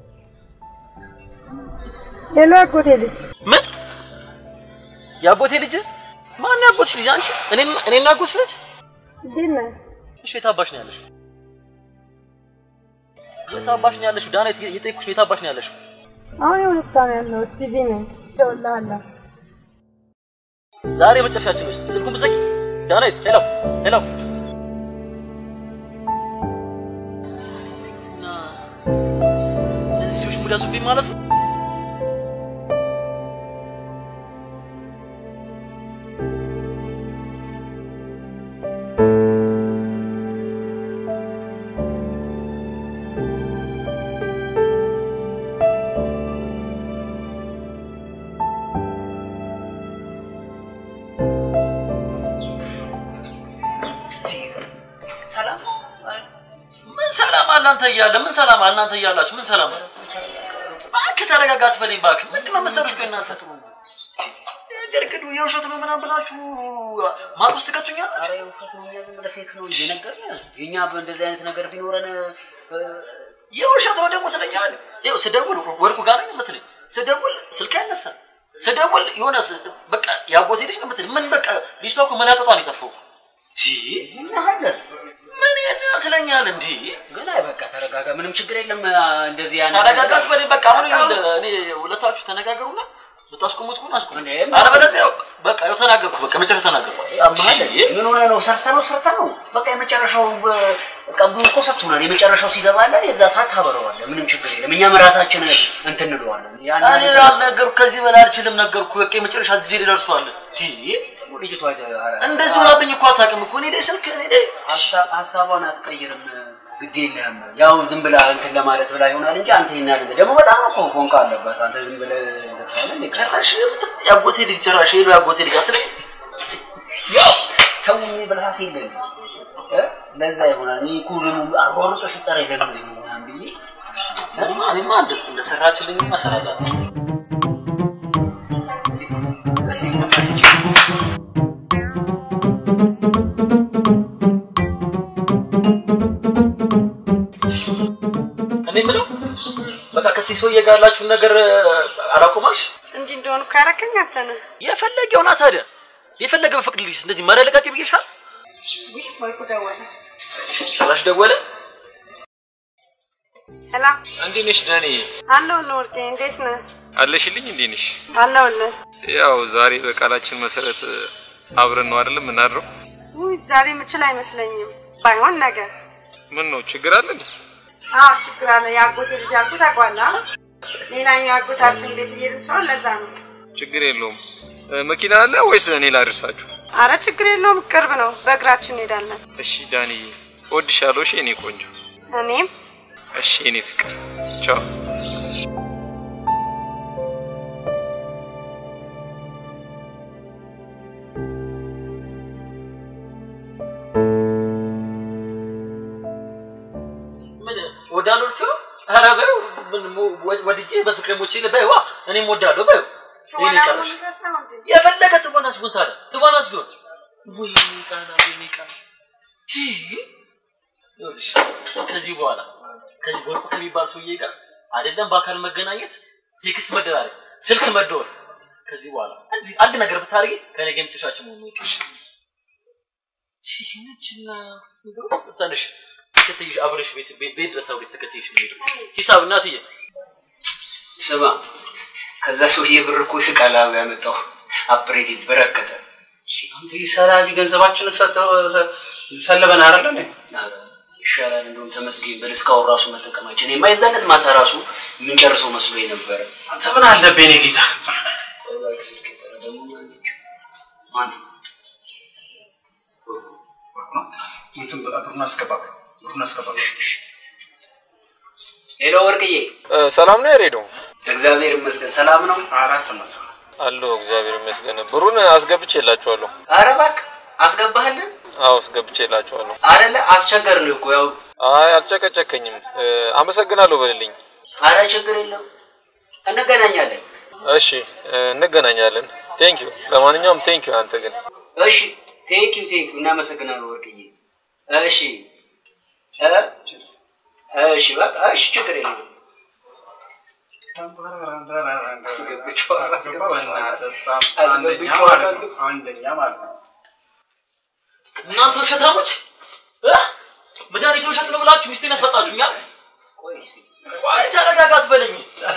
ሄሎ አጎቴ ልጅ ምን የአጎቴ ልጅ ማን ያጎትሽ ልጅ አንቺ እኔ እኔና አጎትሽ ልጅ እንዴት ነህ? እሺ የት አባሽ ነው ያለሽው የት አባሽ ነው ያለሽው ዳና የጠየኩሽ የት አባሽ ነው ያለሽው አሁን የሆነ ቦታ ነው ያለሁት። ቢዚ ነኝ። እደውልልሃለሁ። ዛሬ መጨረሻችን ውስጥ ስልኩን ብዘጊ ዳናይት ሄሎ ሄሎ እና እነዚህ ልጆች ሙድ ያዙብኝ ማለት ነው ሰላም ምን ሰላም አለ አንተ እያለ ምን ሰላም አለ እናንተ እያላችሁ ምን ሰላም አለ እባክህ ተረጋጋ አትበለኝ እባክህ ምንድን ነው መሰሎች ቆይ እናንተ ግርግዱ የውሸት ነው ምናምን ብላችሁ ማጥ ውስጥ ትከቱኛላችሁ ኧረ የውሸት ነው እኛ ዝም ብለህ ፌክ ነው እንጂ ነገርንህ። የእኛ በእንደዚህ አይነት ነገር ቢኖረን የውሸት ነው ደግሞ ስለኛል ይኸው ስደውል ወርቁ ጋር ነው የምትለኝ ስደውል ስልክ አይነሳም ስደውል የሆነ ስ- በቃ ያጎቴ ልጅ ነው የምትለኝ ምን በቃ ልጅቷ እኮ መላቀጧን የጠፋው እናሃለን ምን የት ትለኛል እንዲ ግን አይ በቃ ተረጋጋ፣ ምንም ችግር የለም። እንደዚህ ያን ተረጋጋት በኔ በቃ አሁን ይኸውልህ እኔ ሁለታችሁ ተነጋገሩና ብታስቆሙት ከሆነ አስቆሙ አለበለዚያ በቃ ያው ተናገርኩ በቃ መጨረሻ ተናገርኩ አማለ ምን ሆነ ነው? ሰርተ ነው ሰርተ ነው። በቃ የመጨረሻው ቀብዱን እኮ ሰጥቶናል። የመጨረሻው ሲገባለን የዛ ሰዓት ታበረዋለህ። ምንም ችግር የለም። እኛም ራሳችን እንትን እንለዋለን። ያን እኔ አልነገርኩ ከዚህ በላይ አልችልም ነገርኩ በቃ የመጨረሻ ጊዜ ሊደርሷል ልጅቷ እንደዚህ ሆናብኝ እኮ አታውቅም እኮ እኔ ላይ ስልክ እኔ ላይ ሀሳቧን አትቀይርም። ግድ የለህም። ያው ዝም ብላ እንትን ለማለት ብላ ይሆናል እንጂ አንተ ይሄን ያህል ደግሞ በጣም እኮ ፎንቃ አለበት። አንተ ዝም ብለህ ጭራሽ ያጎቴ ልጅ ጭራሽ ሄዶ ያጎቴ ልጅ አትለኝ ያው ተውኝ ብልሃት የለም እ ለዛ ይሆናል። እኔ እኮ ደግሞ አሯሩጠህ ስጠራ የለም ምናምን ብዬ እኔማ እኔማ እንደ- እንደሰራችልኝማ እሰራላት ነው። እስኪ ግማሽ ስጪኝ። እኔ የምለው በቃ ከዚህ ሰውዬ ጋር ያላችሁን ነገር አላቆማልሽ? እንዲህ እንደሆኑ እኮ ያረከኝ አንተ ነህ። የፈለገ ይሆና ታዲያ የፈለገ በፍቅድልሽ እንደዚህ መረለቃቂ ብዬሻል። ውይ ወርቁ ደወለ። ጭራሽ ደወለ። ሄላ እንዴት ነሽ ዳኒ? አለሁልህ ወርቄ፣ እንዴት ነህ? አለሽልኝ? እንዴት ነሽ? አለሁልህ። ያው ዛሬ በቃላችን መሰረት አብረን ነው አይደለም የምናድረው? ውይ ዛሬ የምችል አይመስለኝም። ባይሆን ነገ። ምን ነው ችግር አለ እንዴ? አዎ ችግር አለ። የአጎቴ ልጅ ያልኩት ታውቀዋለህ? ሌላኛው አጎታችን ቤት እየሄድን ስለሆነ ለዛ ነው። ችግር የለውም። እ፣ መኪና አለ ወይስ እኔ ላድርሳችሁ? አረ ችግር የለውም፣ ቅርብ ነው። በእግራችን እንሄዳለን። እሺ ዳንዬ፣ እወድሻለሁ። እሺ የኔ ቆንጆ። እኔም እሺ የኔ ፍቅር። ቻው። ምን ወዳለሁ ልትይው? ኧረ በይው ምን ሞ- ወ- ወድጄ በፍቅር ሞቼ በይዋ እኔም ወዳለሁ በይው። ይሄን ይቀርሽ የፈለገ ትወናስ ቢሆን ታዲያ ትወናስ ቢሆን ወይ ቃና ወይ ቃና ቺ ይኸውልሽ ከዚህ በኋላ ከዚህ ወርቁ ከሚባል ሰውዬ ጋር አይደለም በአካል መገናኘት ቴክስት መደራረግ ስልክ መደወል ከዚህ በኋላ አንድ አንድ ነገር ብታደርጊ ከኔ ጋር የምትሻችን መሆኑ ይቅርሽ ይህችና ትንሽ ተከትይሽ አብረሽ ቤት ቤት ቤት ድረስ አብረሽ ተከትይሽ ነው የምሄደው። ሂሳብ እናትዬ ስማ ከዛ ሰውዬ ብር እኮ ቃላብ ያመጣው አፕሬቲቭ በረከተ አንተ ሰላቢ ገንዘባችንን ሰጥተው ሰለበን አይደለ እንዴ? ኧረ ይሻላል እንደውም ተመስገን በል እስካሁን ራሱ መጠቀማችን የማይዛነት ማታ ራሱ የምንጨርሰው መስሎ ነበረ። አንተ ምን አለብህ የኔ ጌታ? እንትን ብሩን አስገባ፣ ብሩን አስገባ። ሄሎ ወርቅዬ፣ ሰላም ነው ያሬዶ? እግዚአብሔር ይመስገን ሰላም ነው። አራት መስ አለሁ እግዚአብሔር ይመስገን። ብሩን አስገብቼላችኋለሁ። ኧረ እባክህ አስገባህልን አዎ አስገብቼላችኋለሁ። አይደለ? አስቸገርን እኮ ያው። አይ አልጨቀጨከኝም። እ፣ አመሰግናለሁ በልልኝ። ኧረ ችግር የለም እንገናኛለን። እሺ እ፣ እንገናኛለን። ቴንክ ዩ። ለማንኛውም ቴንክ ዩ። አንተ ግን እሺ ቴንክ ዩ ቴንክ ዩ እናመሰግናለን ወርቅዬ። እሺ እ፣ እሺ በቃ እሺ ችግር የለም። አንደኛ ማለት ነው። እናንተ ውሸታሞች እ? መድኃኒት ውሸት ነው ብላችሁ ሚስቴን ያሳጣችሁኛል። ቆይ ተረጋጋ አትበለኝ።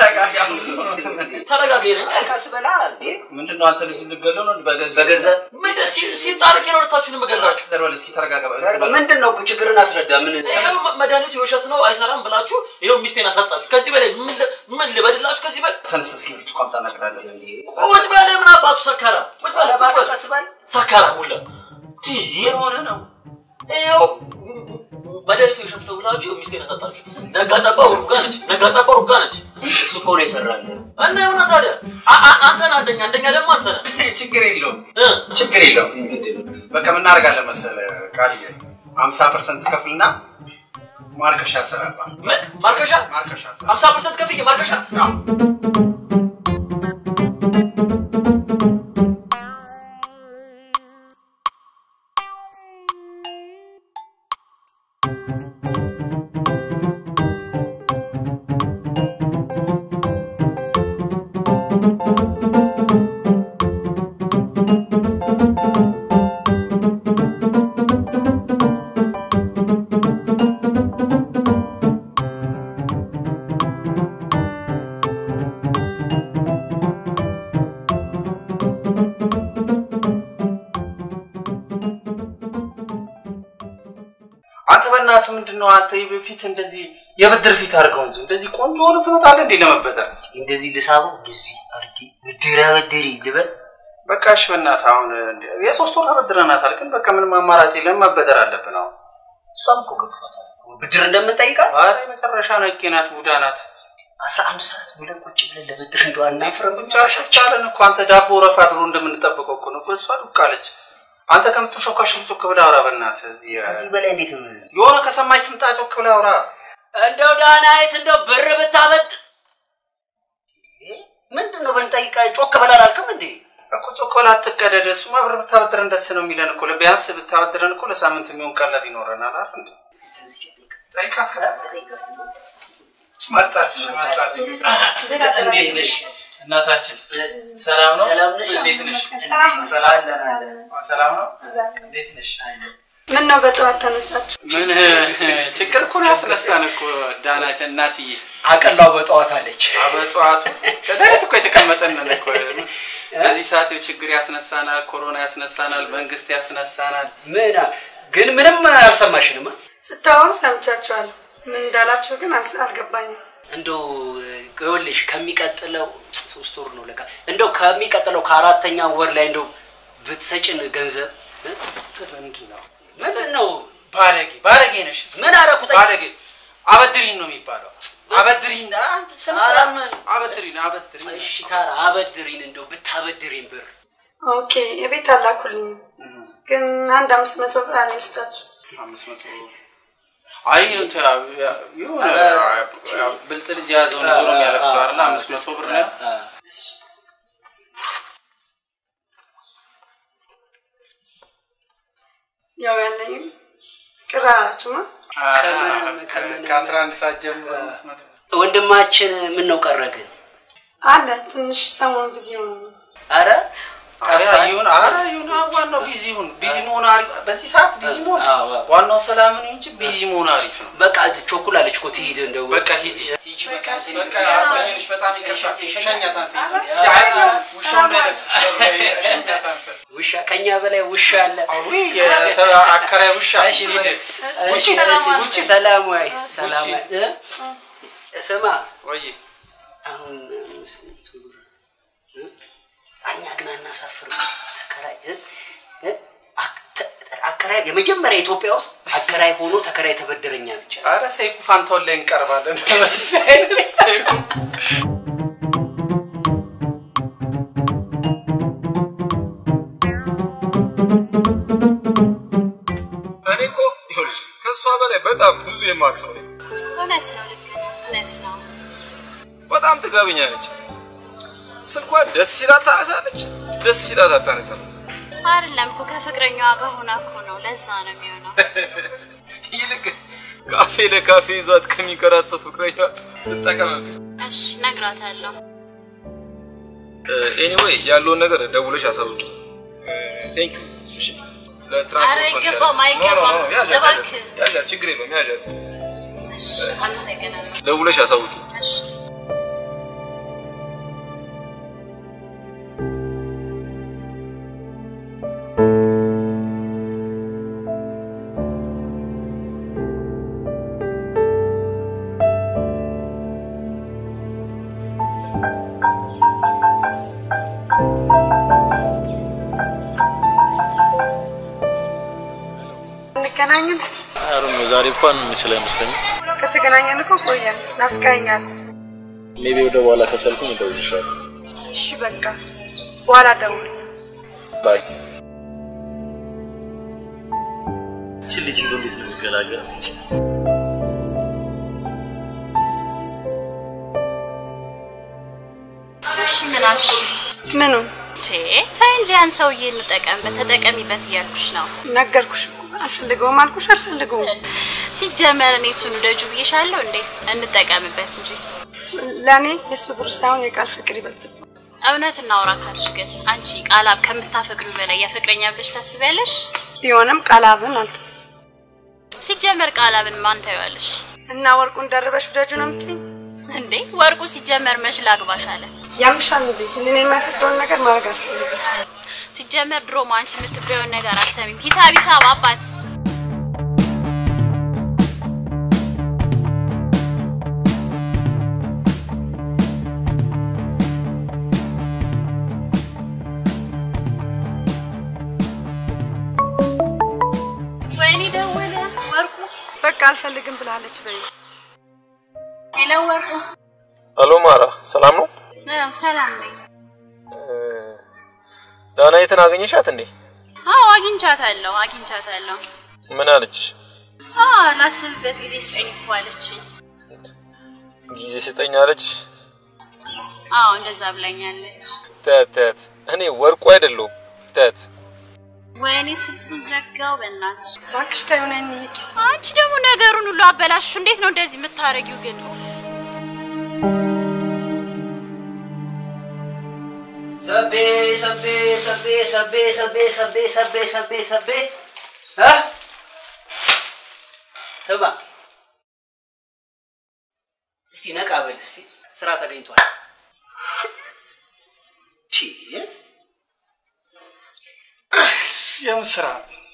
ተረጋጋ ይለኛል። ቀስ በላ እንዴ። ምንድን ነው አንተ ልጅ ልገለው ነው በገዛ በገዛ ምን ደስ ሲጣልቅ ነው ሁለታችሁን የምገላችሁ። ዘርበል እስኪ ተረጋጋ። ምንድን ነው ችግርን አስረዳ። ምን ይኸው መድኃኒቱ የውሸት ነው አይሰራም ብላችሁ ይኸው ሚስቴን አሳጣችሁ። ከዚህ በላይ ምን ል- ምን ልበድላችሁ? ከዚህ በላይ ተነስ እስኪ ብርጭቆ አምጣ እናቅዳለን። ቁጭ በለ። ምን አባቱ ሰካራ ቁጭ በለ። ቁጭ በለ። ቀስ በል ሰካራ ሁላ የሆነ ነው ይኸው መድኃኒቱ የውሸት ነው ብላችሁ ሚስቴን አሳጣችሁ። ነጋ ጠባ ሩጋ ነች፣ ነጋ ጠባ ሩጋ ነች። እሱ እኮ ነው የሰራልን። እና የሆነ ታዲያ አ- አ- አንተ ነህ አንደኛ፣ አንደኛ ደግሞ አንተ ነህ። ችግር የለውም ችግር የለውም። በቃ ምን እናደርጋለን መሰለህ ቃልዬ ሀምሳ ፐርሰንት ከፍልና ማርከሻ ያሰራባል። ምን ማርከሻ? ማርከሻ ሀምሳ ፐርሰንት ከፍዬ ማርከሻ አንተ በእናትህ ምንድን ነው አንተ በፊት እንደዚህ የብድር ፊት አድርገው እንጂ እንደዚህ ቆንጆ ሆነ ትመጣለህ እንዴ ለመበደር? እንደዚህ ልሳበው እንደዚህ አድርጌ ብድር አበድሪ ልበል። በቃ እሺ በእናትህ አሁን እንደ- የሶስት ወር ተበድረናታል፣ ግን በቃ ምንም አማራጭ የለም መበደር አለብን አሁን። እሷም እኮ ገብቷታል እኮ ብድር እንደምንጠይቃት። ኧረ የመጨረሻ ነቄ ናት፣ ቡዳ ናት። አስራ አንድ ሰዓት ብለን ቁጭ ብለን ለብድር እንደው አናፍርም። ብቻ ቻለን እኮ አንተ ዳቦ ረፋ ድሮ እንደምንጠብቀው እኮ ነው እኮ እሷ ዱቅ አለች። አንተ ከምትሾካሽ ጮክ ብለህ አውራ በእናትህ። እዚህ ከዚህ በላይ እንዴት ነው? የሆነ ከሰማች ትምጣ ጮክ ብለህ አውራ። እንደው ዳናይት እንደው ብር ብታበድ ምንድን ነው ብንጠይቃ ጮክ በላል አልክም እንዴ? እኮ ጮኮላ አትቀደደ። እሱማ ብር ብታበድረን ደስ ነው የሚለን እኮ። ቢያንስ ብታበድረን እኮ ለሳምንት የሚሆን ቀለብ ይኖረናል አይደል እንዴ? ጠይቃት መጣች መጣች። እንዴት ነሽ እናታችን? ሰላም ነው? ሰላም ነሽ? እንዴት ነሽ? ሰላም ነው። ሰላም ሰላም ነው? እንዴት ነሽ? ምን ነው በጠዋት ተነሳችሁ? ምን ችግር እኮ ነው ያስነሳን እኮ ዳናት እናትዬ። አቀላው በጠዋት አለች። በጠዋቱ ከዳዊት እኮ የተቀመጠንን እኮ በዚህ ሰዓት ይኸው ችግር ያስነሳናል፣ ኮሮና ያስነሳናል፣ መንግስት ያስነሳናል። ምን ግን ምንም አልሰማሽንም? ስታወሩ ሰምቻችኋለሁ። ምን እንዳላችሁ ግን አልስ- አልገባኝም። እንደው ይኸውልሽ ከሚቀጥለው ሶስት ወር ነው ለካ እንደው ከሚቀጥለው ከአራተኛ ወር ላይ እንደው ብትሰጭን ገንዘብ ምንድን ነው ምንድን ነው ባለጌ ባለጌ ነሽ። ምን አደረኩት? ባለጌ አበድሪን ነው የሚባለው። አበድሪን አንድ ስነ ኧረ ስርዓት ምን አበድሪን አበድሪን። እሺ ታራ አበድሪን እንደው ብታበድሪን ብር ኦኬ የቤት አላኩልኝም፣ ግን አንድ አምስት መቶ ብር አለኝ ስጣችሁ። አምስት መቶ አይ እንትን የሆነ ብልጥ ልጅ የያዘውን ዞሮ የሚያለቅሰው አይደለ? አምስት መቶ ብር ነው። ያው ያለኝም ቅር አላችሁማ። ከአስራ አንድ ሰዓት ጀምሮ አምስት መቶ ወንድማችን ምን ነው ቀረ ግን? አለ ትንሽ ሰሞኑን ቢዚ ሆኖ ነው። አረ ኧረ ይሁን ኧረ ይሁን ዋናው ቢዚ ይሁን ቢዚ መሆን አሪፍ በዚህ ሰዓት ቢዚ መሆን ዋናው ሰላም ነው እንጂ ቢዚ መሆን አሪፍ ነው በቃ ቾኩላለች እኮ ትሂድ እንደው በቃ ሂጂ በቃ በቃ አቆየንሽ በጣም ይቅርታ ሸኛት አንተ ሂጂ ዛሬ ውሻው እንዳይነክስሽ ሸኛት አንተ ውሻ ከኛ በላይ ውሻ አለ። አከራይ ውሻ እሺ ሂድ እሺ፣ እሺ፣ ውጭ ሰላም ወይ ሰላም ወይ እ? ስማ ወይ አሁን ስንት ብር እ? እኛ ግን አናሳፍርም። ተከራይ እ? እ? አክ- ተ- አከራይ የመጀመሪያ ኢትዮጵያ ውስጥ አከራይ ሆኖ ተከራይ ተበደረኛ ብቻ ኧረ ሰይፉ ፋንታውን ላይ እንቀርባለን በዚህ አይነት ሰይፉ እኔ እኮ ይኸውልሽ ከእሷ በላይ በጣም ብዙ የማውቅ ሰው ነኝ። እውነት ነው፣ ልክ ነህ፣ እውነት ነው። በጣም ጥጋበኛ ነች። ስልኳን ደስ ሲላት ታነሳለች፣ ደስ ሲላት አታነሳም። አይደለም እኮ ከፍቅረኛዋ ጋር ሆና እኮ ነው። ለዛ ነው የሚሆነው። ይልቅ ካፌ ለካፌ ይዟት ከሚንከራተት ፍቅረኛ ትጠቀምብኝ። እሺ እነግራታለሁ። ኤኒዌይ ያለውን ነገር ደውለሽ አሳውቂ። ቴንክ ዩ። እሺ ለትራንስፖርት ኧረ መልሻለሁ። አይገባም፣ ኖ፣ ኖ፣ ኖ፣ አይገባም። ያዣት፣ እባክህ። ያዣት፣ ያዣት፣ ችግር የለውም ያዣት። እሺ አመሰግናለሁ። ደውለሽ አሳውቂ። እሺ እንገናኝን። አሩን ዛሬ እንኳን የምችል አይመስለኝም። ከተገናኘን እኮ ቆየን። ናፍቀኸኛል። ሜቢ ወደ በኋላ ከሰልኩኝ እደውልልሻለሁ። እሺ በቃ በኋላ ደውል። ባይ። እቺ ልጅ እንደው እንዴት ነው የሚገላገላት? እሺ ምን አልሽ? ምኑ ቴ ተይ እንጂ ያን ሰውዬ እንጠቀምበት፣ ተጠቀሚበት እያልኩሽ ነው። ነገርኩሽ እኮ አልፈልገውም አልኩሽ አልፈልገውም። ሲጀመር እኔ እሱን ውደጁ ብዬሻለሁ እንዴ? እንጠቀምበት እንጂ ለእኔ የእሱ ብር ሳይሆን የቃል ፍቅር ይበልጥ እውነት እናውራ ካልሽ ግን አንቺ ቃላብ ከምታፈቅሪው በላይ ያፈቅረኛ ብለሽ ታስቢያለሽ? ቢሆንም ቃላብን አልተ ሲጀመር ቃላብን ማን ታይዋለሽ እና ወርቁን ደርበሽ ውደጁ ነው የምትይኝ? እንዴ? ወርቁ ሲጀመር መች ላግባሽ አለ። ያምሻል እንዴ? እኔ የማይፈቅደውን ነገር ማድረግ አልፈልግም። ሲጀመር ድሮም አንቺ የምትበየውን ነገር አሰሚም። ሂሳብ ሂሳብ አባት ወይኔ ደወለ ወርቁ። በቃ አልፈልግም ብላለች በይ። ሄሎ ወርቁ። አሎ ማራ፣ ሰላም ነው? አዎ፣ ሰላም ነኝ። ዳናይትን አገኘሻት እንዴ? አዎ አግኝቻታለሁ፣ አግኝቻታለሁ። ምን አለች? አዎ ላስብበት ጊዜ ስጠኝ እኮ አለችኝ። ጊዜ ስጠኝ አለች። አዎ እንደዛ ብላኛለች። ተት ተት፣ እኔ ወርቁ አይደለሁም። ተት ወይኔ ስልኩን ዘጋው። በእናትሽ እባክሽ ተይው፣ ነይ እንሂድ። አንቺ ደግሞ ነገሩን ሁሉ አበላሽ። እንዴት ነው እንደዚህ የምታረጊው ግን? ኡፍ። ሰቤ ሰቤ ሰቤ ሰቤ ሰቤ ሰቤ ሰቤ ሰቤ ሰቤ እ ስማ እስቲ ነቃ በል እስቲ ስራ ተገኝቷል። ቺ የምን ስራ?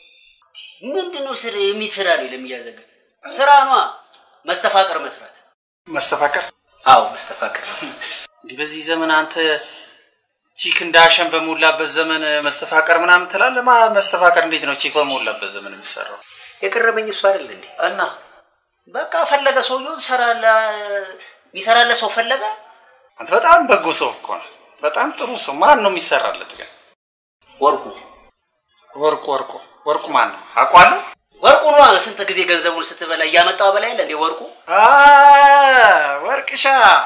ምንድን ነው ስራ የሚል ስራ ነው ለሚያዘገ ስራ ኗ መስተፋቀር መስራት። መስተፋቀር? አዎ መስተፋቀር መስራት። እንዲህ በዚህ ዘመን አንተ ቺክ እንዳሸን በሞላበት ዘመን መስተፋቀር ምናምን ትላለህ? ማ መስተፋቀር እንዴት ነው ቺክ በሞላበት ዘመን የሚሰራው? የቀረበኝ እሱ አይደል እንዴ? እና በቃ ፈለገ ሰውየው ሰራለ የሚሰራለ ሰው ፈለገ። አንተ በጣም በጎ ሰው እኮ ነው። በጣም ጥሩ ሰው። ማን ነው የሚሰራለት ግን? ወርቁ ወርቁ ወርቁ ወርቁ ማን ነው? አውቀዋለሁ። ወርቁ ነዋ። ስንት ጊዜ ገንዘቡን ስትበላ እያመጣው በላይ እንዴ ወርቁ አ ወርቅሻ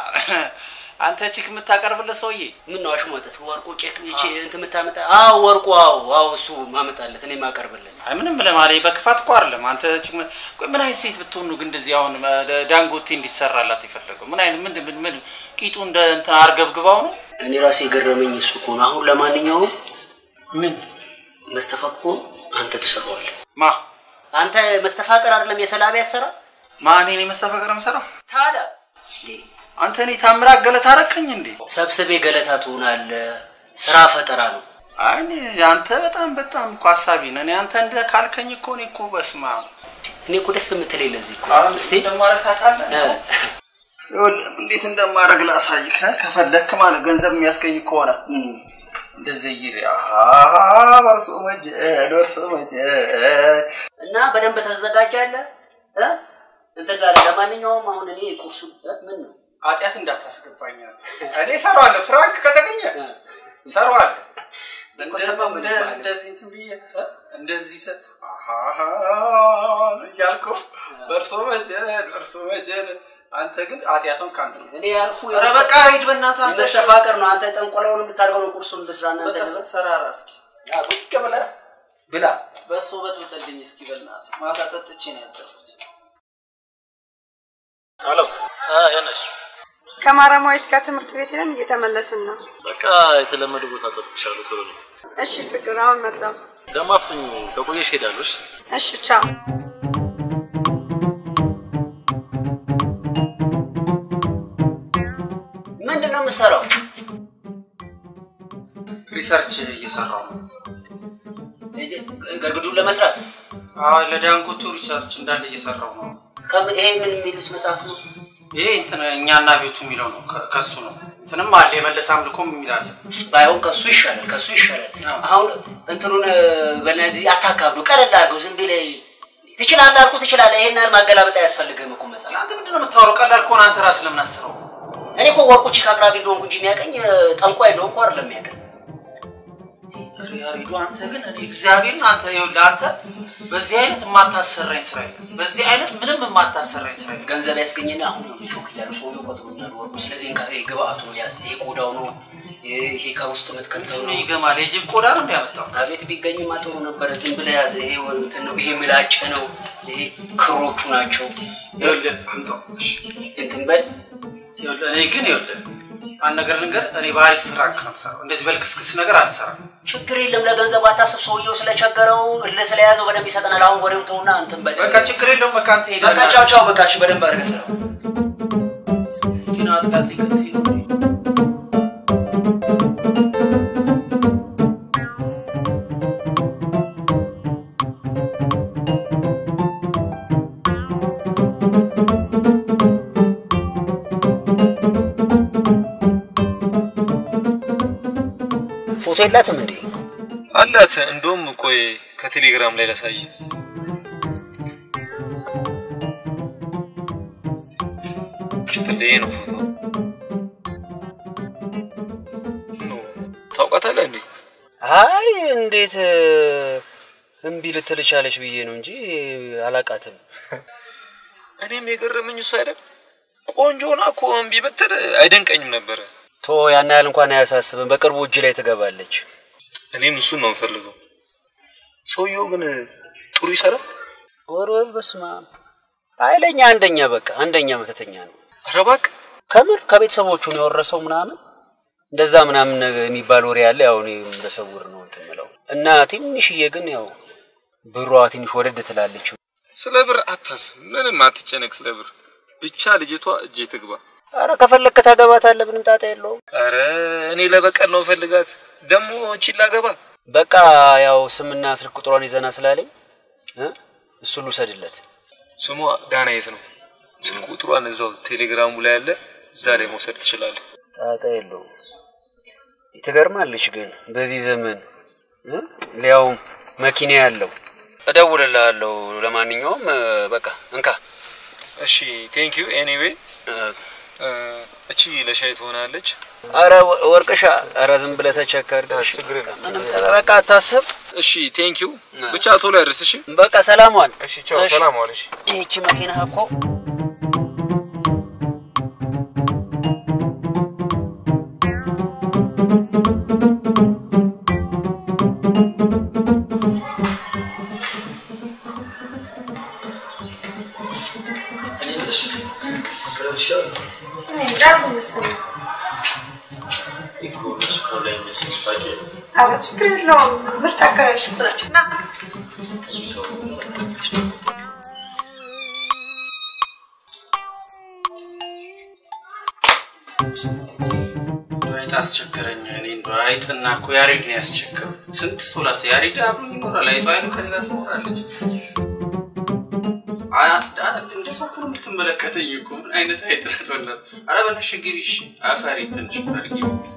አንተ ቺክ የምታቀርብለት ሰውዬ ምን ነው አሽሟጠት? ወርቁ ቼክ እቺ እንትን የምታመጣ? አዎ ወርቁ፣ አዎ አዎ፣ እሱ ማመጣለት እኔ ማቀርብለት። አይ ምንም ለማለት በክፋት እኮ አይደለም። አንተ ቺክ ምን- ቆይ ምን አይነት ሴት ብትሆን ነው ግን እንደዚህ አሁን እ፣ ዳንጎቴ እንዲሰራላት የፈለገው? ምን አይነት ምን ምን ምን ቂጡ እንደ እንትን አርገብግባው ነው? እኔ ራሴ የገረመኝ እሱ እኮ ነው። አሁን ለማንኛውም ምን መስተፋቅሮ አንተ ትሰራዋለህ። ማ አንተ መስተፋቅር አይደለም የሰላቢ ያሰራ ማን እኔ መስተፋቅር የምሰራው? ታዲያ አንተ እኔ ታምራት ገለታ አረከኝ እንዴ? ሰብስቤ ገለታ ትሆናለህ። ስራ ፈጠራ ነው። አይ እኔ አንተ በጣም በጣም እኮ ሀሳቢ ነህ። እኔ አንተ እንደ ካልከኝ እኮ እኔ እኮ በስማ እኔ እኮ ደስ የምትለኝ ለዚህ እኮ አሁን እስቲ እንደማረግ ታውቃለህ? እ፣ ይኸውልህ እንዴት እንደማረግ ላሳይህ እ፣ ከፈለክ ማለት ገንዘብ የሚያስገኝ ከሆነ እንደዚህ ይሪ በርሶ መጀል በርሶ መጀል እና በደንብ ተዘጋጃለህ እ? እንትን ጋር ለማንኛውም አሁን እኔ ቁርሱ እ፣ ምን ነው ኃጢአት እንዳታስገባኝ አንተ። እኔ እሰራዋለሁ። ፍራንክ ከተገኘ እሰራዋለሁ። እንደ- እንደ- እንደዚህ እንትን ብዬ እ፣ እንደዚህ ተ- አሃሃ እያልኩ በርሶ መጀል በርሶ መጀል አንተ ግን ኃጢአቱን ከአንተ ነው። እኔ ያልኩ ኧረ በቃ ሂድ በእናትህ አንተ። መስተፋቅር ነው። አንተ ጠንቆላውን የምታደርገው ነው። ቁርሱን ልስራ እናንተ በቃ ደግሞ ሰራራ እስኪ ያ ቁጭ ብለህ ብላ። በሶ በጥብጥልኝ እስኪ በእናትህ። ማታ ጠጥቼ ነው ያደርኩት። አሎ ያነሽ ከማረማዊት ጋር ትምህርት ቤት ሄደን እየተመለስን ነው። በቃ የተለመደ ቦታ ጠብቅሻለሁ። ቶሎ ነው እሺ ፍቅር፣ አሁን መጣሁ። ደግሞ አፍጥኝ። ከቆየሽ ሄዳለሽ። እሺ ቻው። ምንድን ነው የምትሰራው? ሪሰርች እየሰራው ነው። ገርግዱን ለመስራት አዎ ለዳንጎቱ ሪሰርች እንዳለ እየሰራው ነው። ከም- ይሄ ምን የሚሉት መጽሐፍ ነው? ይሄ እንትን እኛና ቤቱ የሚለው ነው። ከ- ከሱ ነው። እንትንም አለ የመለስ አምልኮም የሚላለ ባይሆን ከሱ ይሻላል፣ ከሱ ይሻላል። አሁን እንትኑን በነዚህ አታካብዱ፣ ቀለል አድርገው። ዝም ብለህ ትችላለህ አልኩህ ትችላለህ። ይሄን ያህል ማገላበጥ አያስፈልግም እኮ መጽሐፍ። አንተ ምንድን ነው የምታወራው? ቀላል ከሆነ አንተ ራስህ ለምን አስረው? እኔ እኮ ወርቁ ቺክ አቅራቢ እንደሆንኩ እንጂ የሚያቀኝ ጠንቋይ እንደሆንኩ አይደለም የሚያቀኝ። ያሬዱ አንተ ግን እኔ እግዚአብሔርን አንተ ይኸውልህ አንተ በዚህ አይነት የማታሰራኝ ስራ የለም። በዚህ አይነት ምንም የማታሰራኝ ስራ የለም። ገንዘብ ያስገኘና አሁን ይኸውልህ ቾክ እያሉ ሰውዬው ቆጥሮኛል ወርቁ። ስለዚህ እንካ ይሄ ግብአቱ ነው ያዝ፣ ይሄ ቆዳው ነው፣ ይሄ ከውስጥ የምትከተው ነው። ይገማል። የጅብ ቆዳ ነው እንዲያመጣው አቤት ቢገኝማ ጥሩ ነበረ። ዝም ብለህ ያዘ። ይሄ እንትን ነው፣ ይሄ ምላጭ ነው፣ ይሄ ክሮቹ ናቸው። ይኸውልህ አምጣው። እሺ እንትን በል ይኸውልህ እኔ ግን ይኸውልህ አንድ ነገር ልንገር፣ እኔ በአሪፍ ፍራንክ ነው የምሰራው። እንደዚህ በልክስክስ ነገር አልሰራም። ችግር የለም። ለገንዘቡ አታስብ። ሰውየው ስለቸገረው እልህ ስለያዘው በደንብ ይሰጠናል። አሁን ወሬው ተውና እንትን በል። በቃ ችግር የለውም። በቃ አንተ ሄደህ በቃ ቻው ቻው። በቃ እሺ፣ በደንብ አድርገህ ስራው። ግን አጥቃት ይከተኝ ነው ፎቶ የላትም እንዴ? አላት። እንደውም ቆይ ከቴሌግራም ላይ ላሳይ። ሽትልዬ ነው ፎቶ ኖ ታውቃታለህ እንዴ? አይ እንዴት እምቢ ልትል ቻለች ብዬ ነው እንጂ አላቃትም። እኔም የገረመኝ እሱ አይደል ቆንጆ ሆና እኮ እምቢ ብትል አይደንቀኝም ነበረ። ቶ ያን ያህል እንኳን አያሳስብም። በቅርቡ እጅ ላይ ትገባለች። እኔም እሱን ነው የምፈልገው። ሰውየው ግን ጥሩ ይሰራል። ወርወር በስማ ኃይለኛ አንደኛ በቃ አንደኛ መተተኛ ነው። ኧረ እባክህ ከምር ከቤተሰቦቹ ነው የወረሰው ምናምን እንደዛ ምናምን ነገር የሚባል ወሬ አለ። ያው እኔ በሰውር ነው እንትን የምለው እና ትንሽዬ ግን ያው ብሯ ትንሽ ወደድ ትላለች። ስለ ብር አታስብ፣ ምንም አትጨነቅ ስለ ብር። ብቻ ልጅቷ እጄ ትግባ። አረ ከፈለግክ ታገባታለህ፣ ምንም ጣጣ የለውም። አረ እኔ ለበቀል ነው ፈልጋት ደግሞ እቺን ላገባ። በቃ ያው ስምና ስልክ ቁጥሯን ይዘና ስላለኝ እ እሱን ልውሰድለት። ስሟ ዳናየት ነው። ስልክ ቁጥሯን እዛው ቴሌግራሙ ላይ አለ፣ እዛ ላይ መውሰድ ትችላለህ። ጣጣ የለውም። ትገርማለች ግን በዚህ ዘመን እ ሊያውም መኪና ያለው እደውልልሃለሁ። ለማንኛውም እ፣ በቃ እንካ። እሺ ቴንክ ዩ ኤኒዌይ። እቺ ለሻይ ትሆናለች። አረ ወ- ወርቅሻ፣ አረ ዝም ብለህ ተቸከር። ምንም በቃ አታስብ። እሺ ቴንክ ዩ። ብቻ ቶሎ ያድርስ። እሺ በቃ ሰላም ዋል። እሺ ቻው፣ ሰላም ዋል። እሺ ይህቺ መኪና እኮ ኧረ ችግር የለውም። ምርጥ አከራዮች ናቸው እና አይጥ አስቸገረኝ። እኔ እንደው አይጥና እኮ ያሬድ ነው ያስቸገረው። ስንት ሰው ላሰ ያሬድ አብሮኝ ይኖራል። አይጧ አይኑ ከኔ ጋር ትኖራለች። አ- አ- እንደ ሰው እኮ ነው የምትመለከተኝ እኮ ምን አይነት አይጥ ናት? ወላት ኧረ በነሽ ግቢ እሺ። አፈሪ ትንሽ ፈርጊ።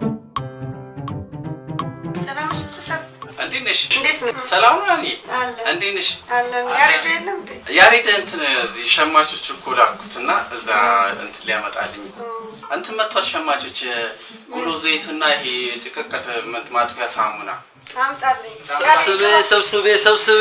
ደህና ነሽ? ሰብስ- እንዴት ነሽ? እንዴት ነው? ሰላም ነው እኔ አለን እንዴት ነሽ? አለን። ያሬዱ የለም እንዴ? ያሬድ እንትን እዚህ ሸማቾች እኮ ላኩት እና እዛ እንትን ሊያመጣልኝ እንትን መጥቷል። ሸማቾች ጉሎ ዘይትና ይሄ ጭቅቀት ማጥፊያ ሳሙና አምጣልኝ። ሰብስቤ ሰብስቤ ሰብስቤ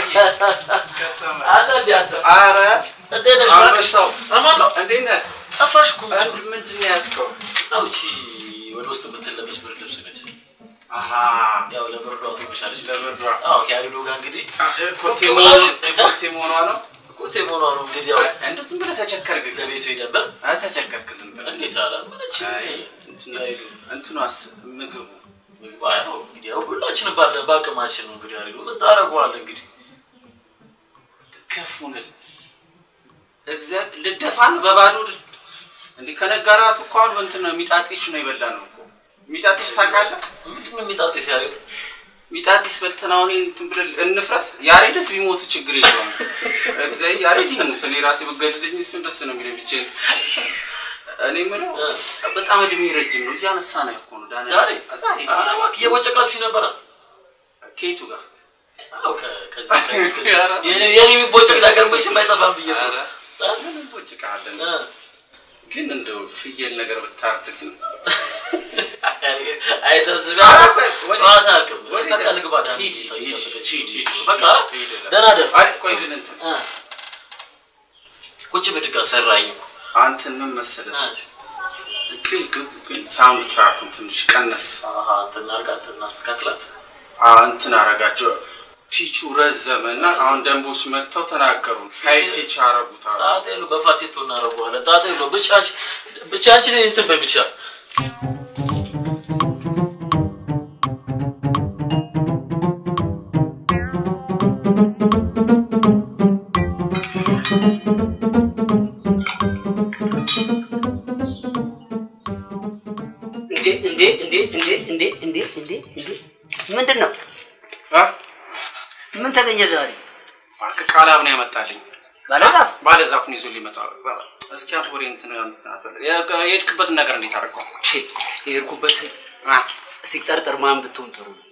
አረ እንዴት ነሽ? አንበሳው አማን ነው። እንዴት ነህ? ጠፋሽ እኮ። ምንድን ነው ያዝከው? አዎ፣ እቺ ወደ ውስጥ የምትለበስ ብርድ ልብስ ነች። አሃ ያው ለብርዷ ትብሻለች። ለብርዷ አዎ፣ ከያሪዶ ጋር እንግዲህ ኮቴ መሆኗ ኮቴ መሆኗ ነው። ኮቴ መሆኗ ነው እንግዲህ ያው እንደው ዝም ብለህ ተቸከርክ። ለቤቱ ሄደበት አይ ተቸከርክ ዝም ብለህ እንዴት አላመነች እንትኗስ ምግቡ ያው እንግዲህ ያው ሁላችንም ባለ በአቅማችን ነው እንግዲህ ያሪዶ ምን ታደርገዋለህ እንግዲህ ከፉንል እግዚአብሔር ልደፋን በባዶ እድ- እንዲህ ከነጋ ራሱ እኮ አሁን እንትን ነው ሚጣጢሽ ነው የበላ ነው እኮ ሚጣጢሽ ታውቃለህ? ምንድን ነው ሚጣጢስ ያሬድ? ሚጣጢስ በልተን አሁን ይሄን እንትን ብለን እንፍረስ። ያሬድስ ቢሞቱ ችግር የለውም። እግዚአብሔር ያሬድ ይሙት፣ እኔ ራሴ ብገድልኝ እሱን ደስ ነው የሚለኝ ብቻዬን። እኔ የምለው በጣም እድሜ ረጅም ነው እያነሳ ነው እኮ ነው ዳንኤል። ዛሬ ዛሬ ኧረ እባክህ እየቦጨቃችሁ ነበረ ከየቱ ጋር አዎ ከ- ከዚህ ከዚህ ከዚህ የኔ የኔ የሚቦጨቅ ነገር መቼም አይጠፋም ብዬ እኮ ነው። ምን እንቦጭቃለን? ግን እንደው ፍየል ነገር ብታርድልን አይ ሰብስቤ ኧረ ቆይ፣ ወዴት? ጨዋታ አልክም ወዴት? በቃ ልግባ ዳን ሂድ፣ ሂድ፣ ሂድ፣ ሂድ፣ ሂድ። በቃ ሂድ፣ ሂድ። ደህና ደር አይ፣ ቆይ ግን እንትን ቁጭ ብድጋ ሰራኝ እኮ አንተን ምን መሰለህ ግን ግን ግን ሳውንድ ትራኩን ትንሽ ቀነስ አሃ እንትን እናድርጋት እናስተካክላት አዎ እንትን አረጋቸው ፒቹ ረዘመ እና አሁን ደንቦች መጥተው ተናገሩ ሀይ ፒች አረጉት አሉ ጣጣ የለው በፋሴቶ እናደርገዋለን ጣጣ የለው ብቻ አንቺ ብቻ አንቺ እንትን በይ ብቻ እንዴ እንዴ እንዴ እንዴ እንዴ እንዴ እንዴ እንዴ ምንድን ነው? ምን ተገኘ ዛሬ? እባክህ ቃላብ ነው ያመጣልኝ ባለዛፍ ባለዛፉን ይዞ ሊመጣ እስኪ አንተ ወሬ እንትን እንትን አትበል። የ- የሄድክበትን ነገር እንዴት አደረገው? የሄድኩበት ሲጠርጠር ማን ብትሆን ጥሩ ነው?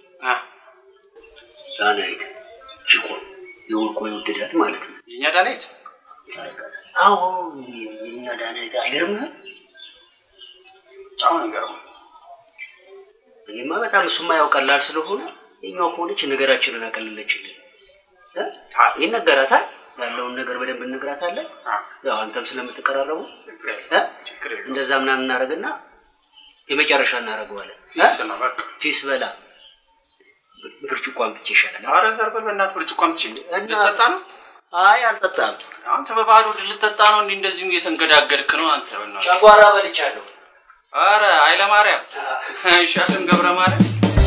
ዳናይት ችኮ የወርቆ የወደዳት ማለት ነው። የእኛ ዳናይት አዎ የኛ ዳናይት አይገርምህም? በጣም ነው የሚገርመው። እኔማ በጣም እሱማ ያው ቀላል ስለሆነ የኛው ከሆነች ነገራችንን አቀለለችልን። እ? ይነገራታል ያለውን ነገር በደንብ እነግራታለን። ያው አንተም ስለምትቀራረቡ እ? እንደዛ ምናምን እናደርግና የመጨረሻ እናደርገዋለን። ፊስ ነው በቃ ፊስ በላ ብርጭቆ አምጥቼ ይሻላል። ኧረ ዘር በል በእናትህ ብርጭቆ አምጪ። ልጠጣ ነው? አይ አልጠጣም። አንተ በባዶ ሆድ ልጠጣ ነው? እንዲህ እንደዚሁ እየተንገዳገድክ ነው አንተ። በእናትህ ጨጓራ በልቻለሁ። ኧረ ኃይለ ማርያም አይሻልም? ገብረ ማርያም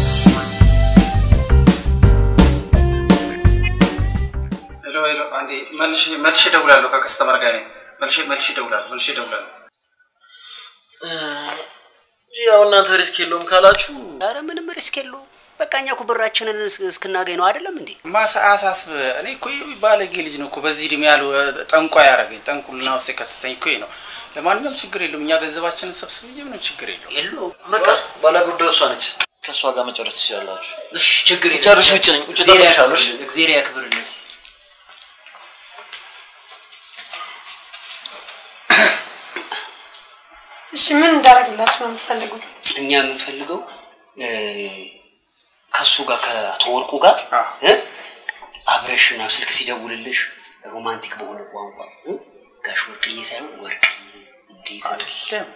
ሄሎ ሄሎ፣ አንዴ መልሼ መልሼ እደውላለሁ። ከከስተመር ጋር ነኝ። መልሼ መልሼ እደውላለሁ። መልሼ እደውላለሁ። ያው እናንተ ሪስክ የለውም ካላችሁ ኧረ ምንም ሪስክ የለውም። በቃ እኛ እኮ ብራችንን እስ- እስክናገኝ ነው አይደለም እንዴ? ማሳ አሳስብ። እኔ እኮ ይህ ባለጌ ልጅ ነው እኮ በዚህ እድሜ ያሉ ጠንቋ ያደረገኝ ጠንቁልና ውስጥ የከተተኝ እኮ ይሄ ነው። ለማንኛውም ችግር የለውም። እኛ ገንዘባችንን ሰብስብ እንጂ ምንም ችግር የለውም። የለውም። በቃ ባለጉዳዩ እሷ ነች። ከእሷ ጋር መጨረስ ትችላላችሁ። እሺ ችግር የለም። ሲጨርሽ ውጭ ነኝ። ውጭ እግዚአብሔር እጠብቅሻለሁ። እሺ? ያክብርልን፣ እግዚአብሔር ያክብርልን። እሺ ምን እንዳደረግላችሁ ነው የምትፈልጉት? እኛ የምንፈልገው እ፣ ከእሱ ጋር ከአቶ ወርቁ ጋር እ፣ አብረሽ ምናምን ስልክ ሲደውልልሽ ሮማንቲክ በሆነ ቋንቋ እ፣ ጋሽ ወርቅዬ ሳይሆን ወርቅዬ እንዴት አይደለም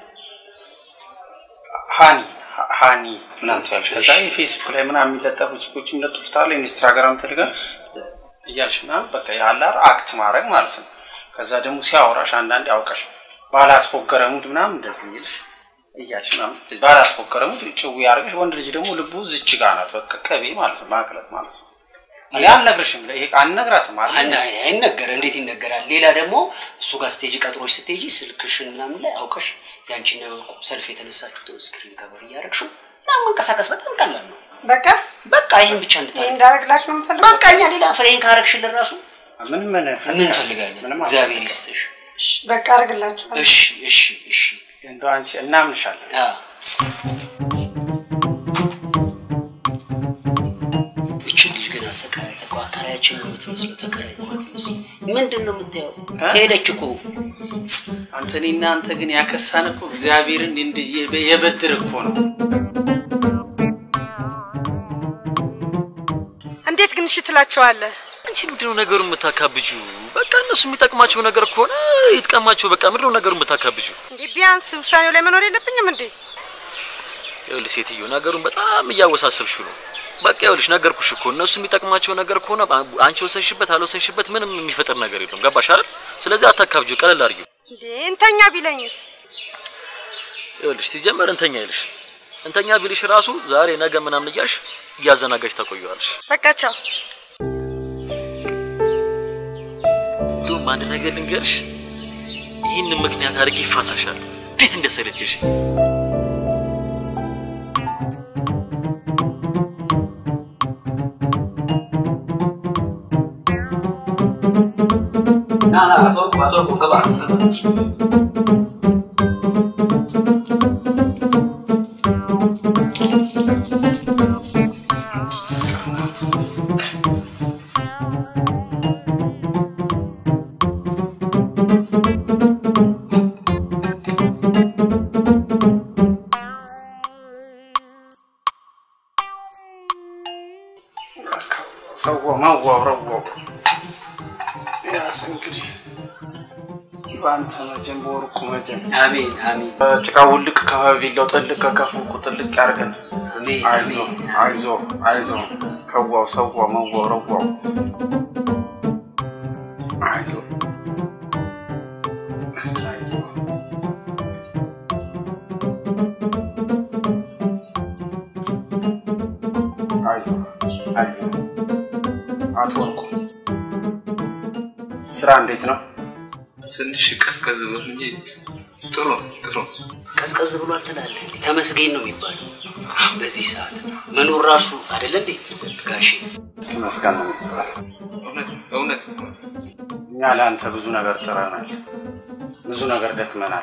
ሃኒ ሀ- ሃኒ ምናምን ትያለሽ። ከዛ የፌስቡክ ላይ ምናምን የሚለጠፉ ችኮች የሚለጥፉታል ኢንስታግራም ቴሌግራም እያልሽ ምናምን በቃ ያላር አክት ማድረግ ማለት ነው። ከዛ ደግሞ ሲያወራሽ አንዳንዴ አውቀሽ ባላስፎገረ ሙድ ምናምን እንደዚህ ይልሽ እያልሽ ምናምን ባላስፎገረ ሙድ ጭው ያደርገሽ። ወንድ ልጅ ደግሞ ልቡ ዝች ጋ ናት። በቃ ቅቤ ማለት ነው ማቅለጥ ማለት ነው። እኔ አልነግርሽም፣ ይሄ አልነግራትም አለ አና አይነገር እንዴት ይነገራል? ሌላ ደግሞ እሱ ጋር ስቴጅ ቀጥሮች ስትሄጂ ስልክሽን ምናምን ላይ አውቀሽ ያንቺን ወርቁ ሰልፍ የተነሳችሁትን ስክሪን ከበር እያደረግሽው ምናምን መንቀሳቀስ በጣም ቀላል ነው። በቃ በቃ ይህን ብቻ ይሄ እንድታደርግ እንዳደረግላችሁ ነው የምፈልጉት? በቃ እኛ ሌላ ፍሬን ካረግሽልን ራሱ ምን ምን ምን እንፈልጋለን? እግዚአብሔር ይስጥሽ። እሺ በቃ አደርግላችኋለሁ። እሺ እሺ እሺ እንደው አንቺ እናምንሻለን። እችን ልጅ ግን አሰቃያት እኮ አከራያችን ነው የምትመስለው፣ ተከራይ ነው የምትመስለው። ምንድን ነው የምታየው? ሄደች እኮ አንተ እኔና አንተ ግን ያከሳን እኮ እግዚአብሔርን እንዲህ የበ- የበድር እኮ ነው። እንዴት ግን እሺ ትላቸዋለህ? አንቺ ምንድነው ነገሩ የምታካብጁ? በቃ እነሱ የሚጠቅማቸው ነገር ከሆነ ይጥቀማቸው። በቃ ምንድነው ነገሩ የምታካብጁ? እንዴ ቢያንስ ውሳኔው ላይ መኖር የለብኝም እንዴ? ይኸውልሽ ሴትዮ ነገሩን በጣም እያወሳሰብሽው ነው። በቃ ይኸውልሽ ነገርኩሽ እኮ እነሱ የሚጠቅማቸው ነገር ከሆነ በ- አንቺ ወሰንሽበት አልወሰንሽበት ምንም የሚፈጥር ነገር የለም። ገባሽ አይደል? ስለዚህ አታካብጁ፣ ቀለል አድርጊው። እንዴ እንተኛ ቢለኝስ? ይኸውልሽ ሲጀመር እንተኛ ይልሽ እንተኛ ቢልሽ ራሱ ዛሬ ነገ ምናምን እያልሽ እያዘናጋሽ ታቆየዋለሽ። በቃ ቻው። እንዲሁም አንድ ነገር ልንገርሽ፣ ይህንን ምክንያት አድርጌ ይፋታሻል። እንዴት እንደሰለችሽ ና ና አቶ ወርቁ አቶ ወርቁ ግባ ግባ። ሰው መዋውረው ያስ እንግዲህ በአንተ መጀን በወርቁ መጀን አሜን አሜን። ጭቃ ውልቅ ከቪላው ጥልቅ ከከፉ ጥልቅ ያርገን። አሜን አይዞ አይዞ አይዞ ከዋው ሰዋ መዋው ረዋው አይዞ አይዞ አይዞ አይዞ አቶ ወርቁ ስራ እንዴት ነው? ትንሽ ቀዝቀዝ ብሎ እንጂ ጥሩ ነው፣ ጥሩ ነው። ቀዝቀዝ ብሏል ትላለህ። ተመስገን ነው የሚባለው በዚህ ሰዓት መኖር ራሱ አይደለ እንዴ ጋሼ? ተመስገን ነው የሚባለው። እውነት እውነት እኛ ለአንተ ብዙ ነገር ጥረናል፣ ብዙ ነገር ደክመናል።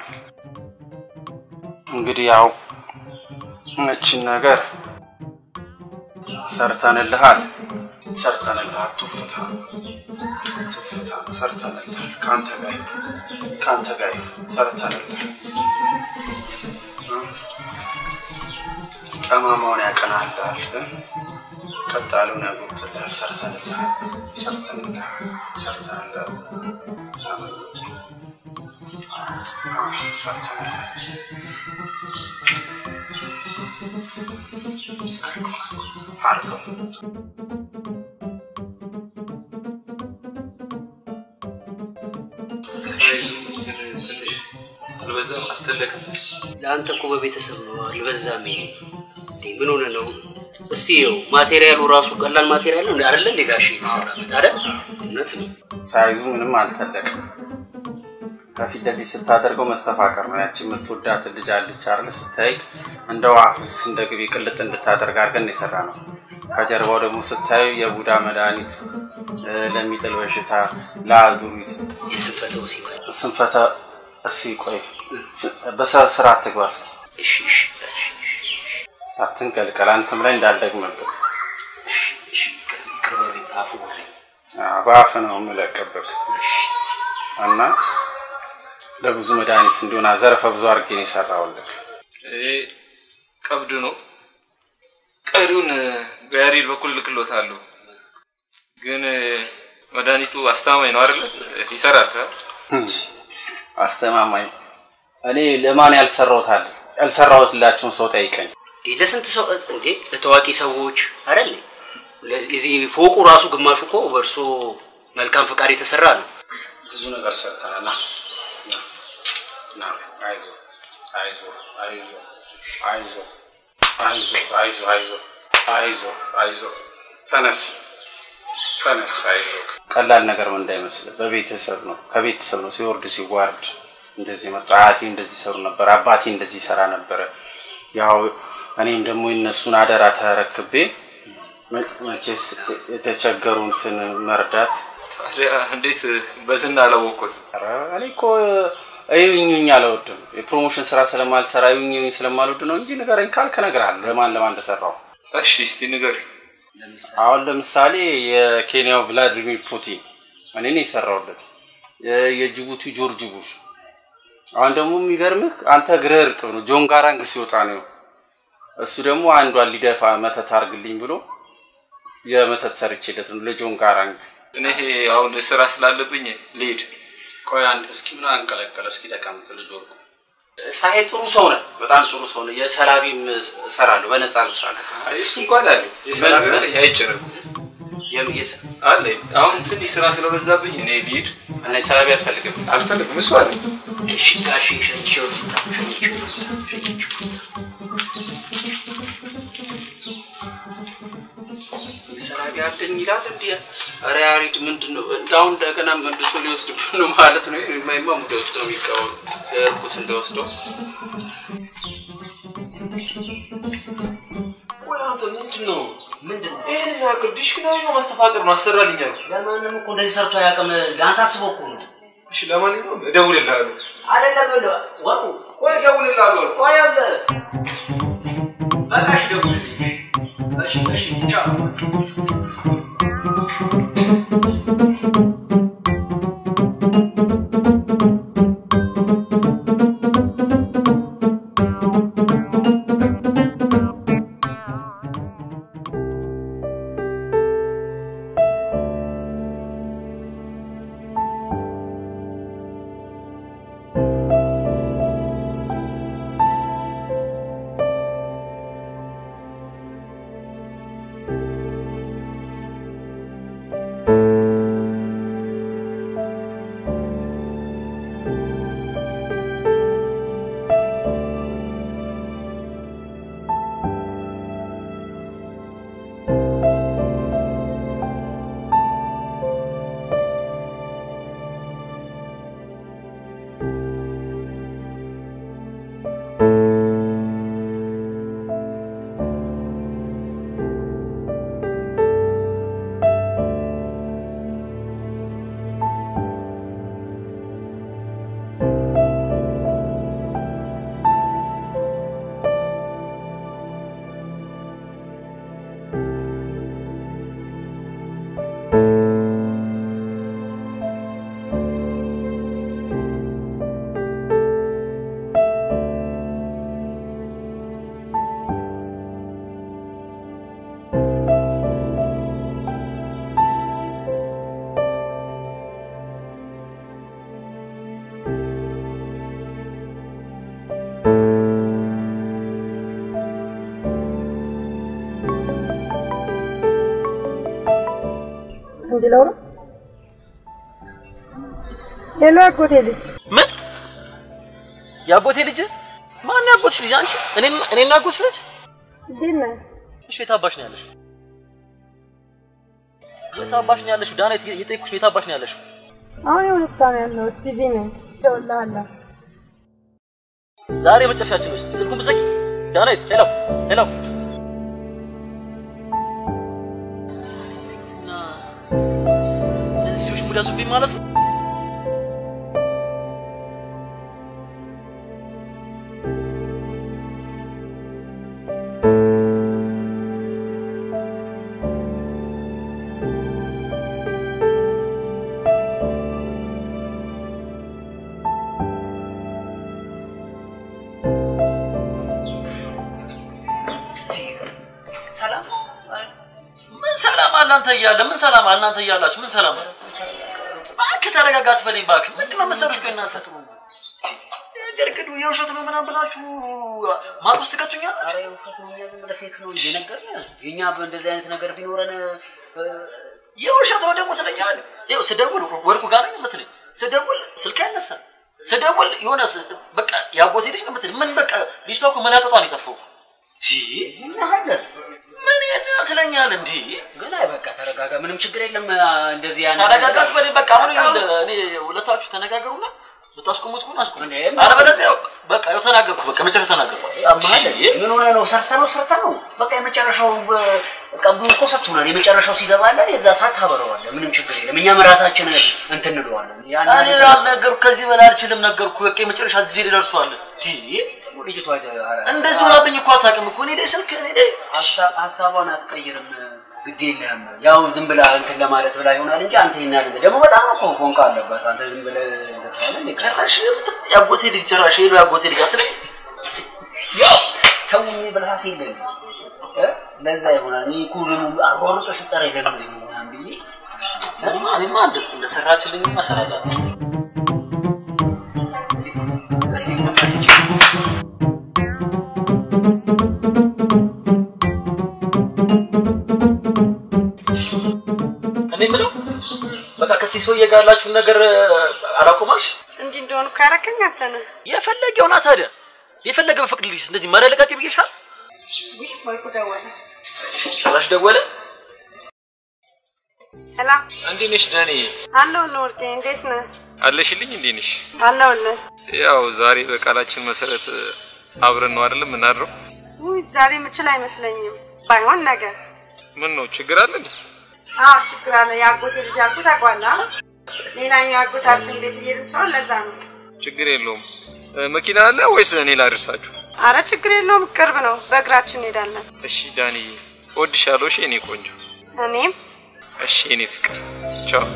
እንግዲህ ያው እችን ነገር ሰርተንልሃል፣ ሰርተንልሃል። ቱፍታ ቱፍታ ሰርተንልሃል። ከአንተ ጋር ይሁን፣ ከአንተ ጋር ይሁን፣ ሰርተንልሃል። ጠማማውን ያቀናልሃል፣ ቀጥ ያለውን ያጎብጥልሃል። ሰርተንልሃል፣ ሰርተንልሃል፣ ሰርተንልሃል። ሳመኖች ትንሽ አልበዛም? አልተለቀም? ለአንተ እኮ በቤተሰብ ነው አልበዛም። ይሄ እንዴ ምን ሆነ ነው? እስቲ ይኸው ማቴሪያሉ ራሱ ቀላል ማቴሪያል ነው አይደለ? እንደ ጋሽ የተሰራበት አይደል? እውነት ነው። ሳይዙ ምንም አልተለቅም። ከፊት ለፊት ስታደርገው መስተፋቀር ነው። ያቺ የምትወዳት ልጅ አለች አይደል? ስታይ እንደ ውሃ ፍስ እንደ ግቢ ቅልጥ እንድታደርግ አድርገን የሰራ ነው። ከጀርባው ደግሞ ስታዩ የቡዳ መድኃኒት እ፣ ለሚጥል በሽታ፣ ለአዙሪት፣ የስንፈተ ወሲብ ስንፈተ እስኪ ቆይ ስ- በስርዓት ትግባ እስኪ እሺ እሺ አትንቀልቀል። አንተም ላይ እንዳልደግምብህ ይቅር በለኝ፣ አፉ በለኝ። አዎ፣ በአፍ ነው የምለቅብህ እና ለብዙ መድኃኒት እንዲሆን ዘርፈ ብዙ አድርጌ ነው የሰራሁልህ። ይሄ ቀብድ ነው። ቀሪውን በያሬድ በኩል ልክሎታለሁ። ግን መድኃኒቱ አስተማማኝ ነው አይደለ? ይሰራል። አስተማማኝ እኔ ለማን ያልሰራሁት አለ? ያልሰራሁትላቸውን ሰው ጠይቀኝ። እንዴ ለስንት ሰው እንዴ ለታዋቂ ሰዎች አይደል? ለዚህ ፎቁ ራሱ ግማሹ እኮ በእርሶ መልካም ፈቃድ የተሰራ ነው። ብዙ ነገር ሰርተናል። ና ና፣ አይዞህ አይዞህ አይዞህ አይዞህ አይዞህ አይዞህ አይዞህ አይዞህ አይዞህ ተነስ ተነስ አይዞህ። ቀላል ነገር ምን እንዳይመስልህ በቤተሰብ ነው ከቤተሰብ ነው ሲወርድ ሲዋርድ እንደዚህ መጣ። አያቴ እንደዚህ ሰሩ ነበር፣ አባቴ እንደዚህ ይሰራ ነበረ። ያው እኔም ደግሞ የነሱን አደራ ተረክቤ መ- መቼስ የተቸገሩትን መርዳት ታዲያ እንዴት በዝና አላወቅኩት? ኧረ እኔ እኮ እዩኝኝ አልወድም። የፕሮሞሽን ስራ ስለማልሰራ እዩኝኝ ስለማልወድ ነው እንጂ ንገረኝ ካልክ እነግርሃለሁ ለማን ለማን እንደሰራው። እሺ እስቲ ንገር። አሁን ለምሳሌ የኬንያው ቭላዲሚር ፑቲን እኔ ነኝ የሰራሁለት። የ- የጅቡቲ ጆርጅ ቡሽ። አሁን ደግሞ የሚገርምህ አንተ እግርህ እርጥብ ነው። ጆን ጋራንግ ሲወጣ ነው እሱ ደግሞ አንዷን ሊደፋ መተት አርግልኝ ብሎ የመተት ሰርቼለት ነው ለጆን ጋራንግ። እኔ አሁን ስራ ስላለብኝ ልሄድ። ቆይ አንድ እስኪ ምን አንቀለቀለ? እስኪ ተቀምጥ ልጅ ወርቁ። ሳሄ ጥሩ ሰው ነህ፣ በጣም ጥሩ ሰው ነህ። የሰላቢም እሰራለሁ በነፃ ልስራለሁ። እሱ እንኳን አለ የስራ ነገር አይጨነቁ አለ። አሁን ትንሽ ስራ ስለበዛብኝ እኔ ልሂድ። እና ሰላቢ አትፈልግም? አልፈልግም። እሱ አለ እሺ ጋሽ ሸኝቼው ሸኝቼው የሰላቢ አለኝ ይላል እንዲ ኧረ ያሬድ ምንድን ነው እንዳሁን እንደገና መልሶ ሊወስድብን ነው ማለት ነው። የማይማ ሙደ ውስጥ ነው የሚቀበሉ እርኩስ እንደወስደው ቆይ አንተ ምንድን ነው ምንድን ነው ይህን ያክል ዲሽክናሪ ነው ማስተፋቀር ነው አሰራልኛ ነው። ለማንም እኮ እንደዚህ ሰርቶ አያውቅም። ለአንተ አስቦ እኮ ነው። እሺ ለማንኛውም እደውልልሃለሁ። አይደለም ብለህ ወርቁ ቆይ እደውልልሃለሁ። ቆይ አለ በቃ እሺ ደውልልኝ። እሺ እሺ ቻው ♪ እንድለው ነው። ሄሎ አጎቴ ልጅ ምን የአጎቴ ልጅ ማን ያጎትሽ ልጅ አንቺ እኔ እኔና አጎትሽ ልጅ እንዴት ነህ? እሺ የት አባሽ ነው ያለሽው የት አባሽ ነው ያለሽው ዳና የጠየኩሽ የት አባሽ ነው ያለሽው አሁን የሆነ ቦታ ነው ያለሁት። ቢዚ ነኝ። እደውልልሃለሁ። ዛሬ መጨረሻችን ውስጥ ስልኩን ብዘጊ ዳናይት ሄሎ ሄሎ እና እነዚህ ልጆች ሙድ ያዙብኝ ማለት ነው ሰላም ምን ሰላም አለ አንተ እያለ ምን ሰላም አለ እናንተ እያላችሁ ምን ሰላም አለ እባክህ ተረጋጋ አትበለኝ እባክህ ምንድን ነው መሰሎች ቆይ እናንተ ግርግዱ የውሸት ነው ምናምን ብላችሁ ማጥ ውስጥ ትከቱኛላችሁ ኧረ የውሸት ነው እኛ ዝም ብለህ ፌክ ነው እንጂ ነገርንህ። የእኛ በእንደዚህ አይነት ነገር ቢኖረን የውሸት ነው ደግሞ ስለኛል ይኸው ስደውል ወርቁ ጋር ነው የምትለኝ ስደውል ስልክ አይነሳም ስደውል የሆነ ስ- በቃ ያጎቴ ልጅ ነው የምትለኝ ምን በቃ ልጅቷ እኮ መላቀጧን የጠፋው እናሃለን ምን ትለኛል እንዲ ግን አይ በቃ ተረጋጋ፣ ምንም ችግር የለም። እንደዚህ ያን ተረጋጋት በኔ በቃ ምን ይኸውልህ እኔ ሁለታችሁ ተነጋገሩና ብታስቆሙት ከሆነ አስቆሙ አለበለዚያ በቃ ያው ተናገርኩ በቃ መጨረሻ ተናገርኩ አማለ ምን ሆነ ነው? ሰርተ ነው ሰርተ ነው። በቃ የመጨረሻው ቀብዱን እኮ ሰጥቶናል። የመጨረሻው ሲገባለን የዛ ሰዓት ታበረዋለህ። ምንም ችግር የለም። እኛም ራሳችን እንትን እንለዋለን። ያን እኔ አልነገርኩ ከዚህ በላይ አልችልም ነገርኩ በቃ የመጨረሻ ጊዜ ላይ ደርሷል ልጅቷ እንደዚህ ሆናብኝ እኮ አታውቅም እኮ እኔ ላይ ስልክ እኔ ላይ ሀሳቧን አትቀይርም። ግድ የለህም። ያው ዝም ብላ እንትን ለማለት ብላ ይሆናል እንጂ አንተ ይናል እንደ ደግሞ በጣም እኮ ፎንቃ አለባት። አንተ ዝም ብለህ እንደታለ ጭራሽ ያጎቴ ልጅ ጭራሽ ሄዶ ያጎቴ ልጅ አትለኝ ያው ተውኝ ብልሃት የለም እ ለዛ ይሆናል። እኔ እኮ ደግሞ አሯሩጠ ስጠራ ለምንድን ነው ምናምን ብዬ እኔማ እኔማ እንደ- እንደሰራችልኝ መሰራላት እስኪ ቁጣ ስጭ እኔ የምለው በቃ ከዚህ ሰውዬ ጋር ያላችሁን ነገር አላቆማልሽ እንዲህ እንደሆኑ እኮ ያረከኝ አንተ ነህ። የፈለገ ይሆና ታዲያ የፈለገ በፍቅድልሽ እንደዚህ መረለቃቂ ብዬሻል ውይ ወርቁ ደወለ። ጭራሽ ደወለ ሄላ እንዴት ነሽ ዳኒ? አለሁልህ ወርቄ፣ እንዴት ነህ? አለሽልኝ? እንዴት ነሽ? አለሁልህ። ያው ዛሬ በቃላችን መሰረት አብረን ነው አይደለም የምናድረው? ውይ ዛሬ የምችል አይመስለኝም። ባይሆን ነገ። ምን ነው ችግር አለ እንዴ? አዎ ችግር አለ። የአጎቴ ልጅ ያልኩት ታውቀዋለህ አይደል? ሌላኛው አጎታችን ቤት እየሄድን ስለሆነ ለዛ ነው። ችግር የለውም። እ፣ መኪና አለ ወይስ እኔ ላድርሳችሁ? አረ ችግር የለውም፣ ቅርብ ነው። በእግራችን እንሄዳለን። እሺ ዳንዬ፣ እወድሻለሁ። እሺ የኔ ቆንጆ። እኔም እሺ የኔ ፍቅር። ቻው።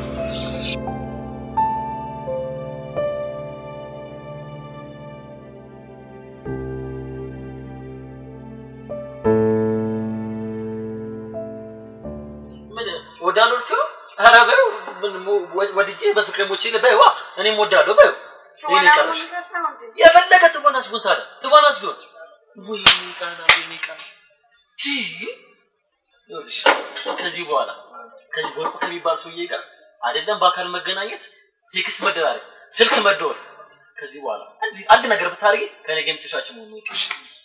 ምን ወዳለሁ ልትለው ኧረ በይው ምን ሞ- ወ- ወድጄ በፍቅር ሞቼ በይዋ እኔም ወዳለሁ በይው ይሄን ይቀርሽ የፈለገ ትወናስ ቢሆን ታዲያ ትወናስ ቢሆን ወይ ቃና ወይ ቃና ቲ ይኸውልሽ ከዚህ በኋላ ከዚህ ወርቁ ከሚባል ሰውዬ ጋር አይደለም በአካል መገናኘት ቴክስት መደራረግ ስልክ መደወል ከዚህ በኋላ አንድ አንድ ነገር ብታደርጊ ከኔ ጋር የምትሻችን መሆኑ ይቅርሽ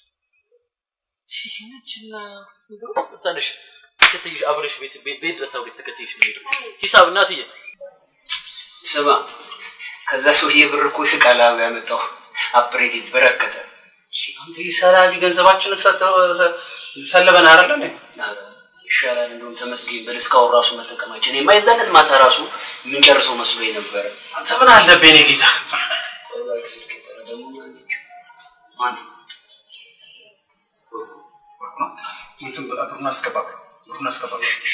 ይህችና ትንሽ ተከትይሽ አብረሽ ቤት ቤት ቤት ድረስ አብረሽ ተከትይሽ ነው የምሄደው። ሂሳብ እናትዬ ስማ፣ ከዛ ሰውዬ ብር እኮ ቃላብ ያመጣው አፕሬቲቭ በረከተ። አንተ ሰላቢ ገንዘባችንን ሰጥተው ሰለበን አይደለ እንዴ? ኧረ ይሻላል እንደውም ተመስገን በል እስካሁን ራሱ መጠቀማችን የማይዛነት ማታ ራሱ የምንጨርሰው መስሎ ነበረ። አንተ ምን አለብህ የኔ ጌታ? እንትን ብሩን አስገባ፣ ብሩን አስገባ።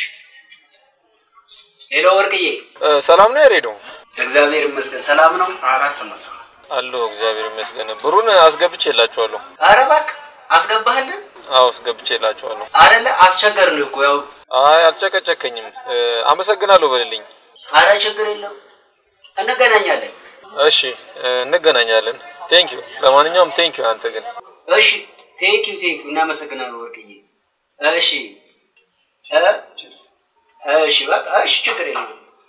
ሄሎ ወርቅዬ፣ ሰላም ነው ያሬዶ? እግዚአብሔር ይመስገን ሰላም ነው። አራት መሰ አለሁ እግዚአብሔር ይመስገን። ብሩን አስገብቼላችኋለሁ። ኧረ እባክህ አስገባህልን አዎ አስገብቼላችኋለሁ። አይደለ? አስቸገርን እኮ ያው። አይ አልጨቀጨከኝም። እ፣ አመሰግናለሁ በልልኝ። ኧረ ችግር የለም እንገናኛለን። እሺ እ፣ እንገናኛለን። ቴንክ ዩ። ለማንኛውም ቴንክ ዩ። አንተ ግን እሺ ቴንክ ዩ ቴንክ ዩ እናመሰግናለን ወርቅዬ። እሺ እ? እሺ በቃ እሺ፣ ችግር የለም።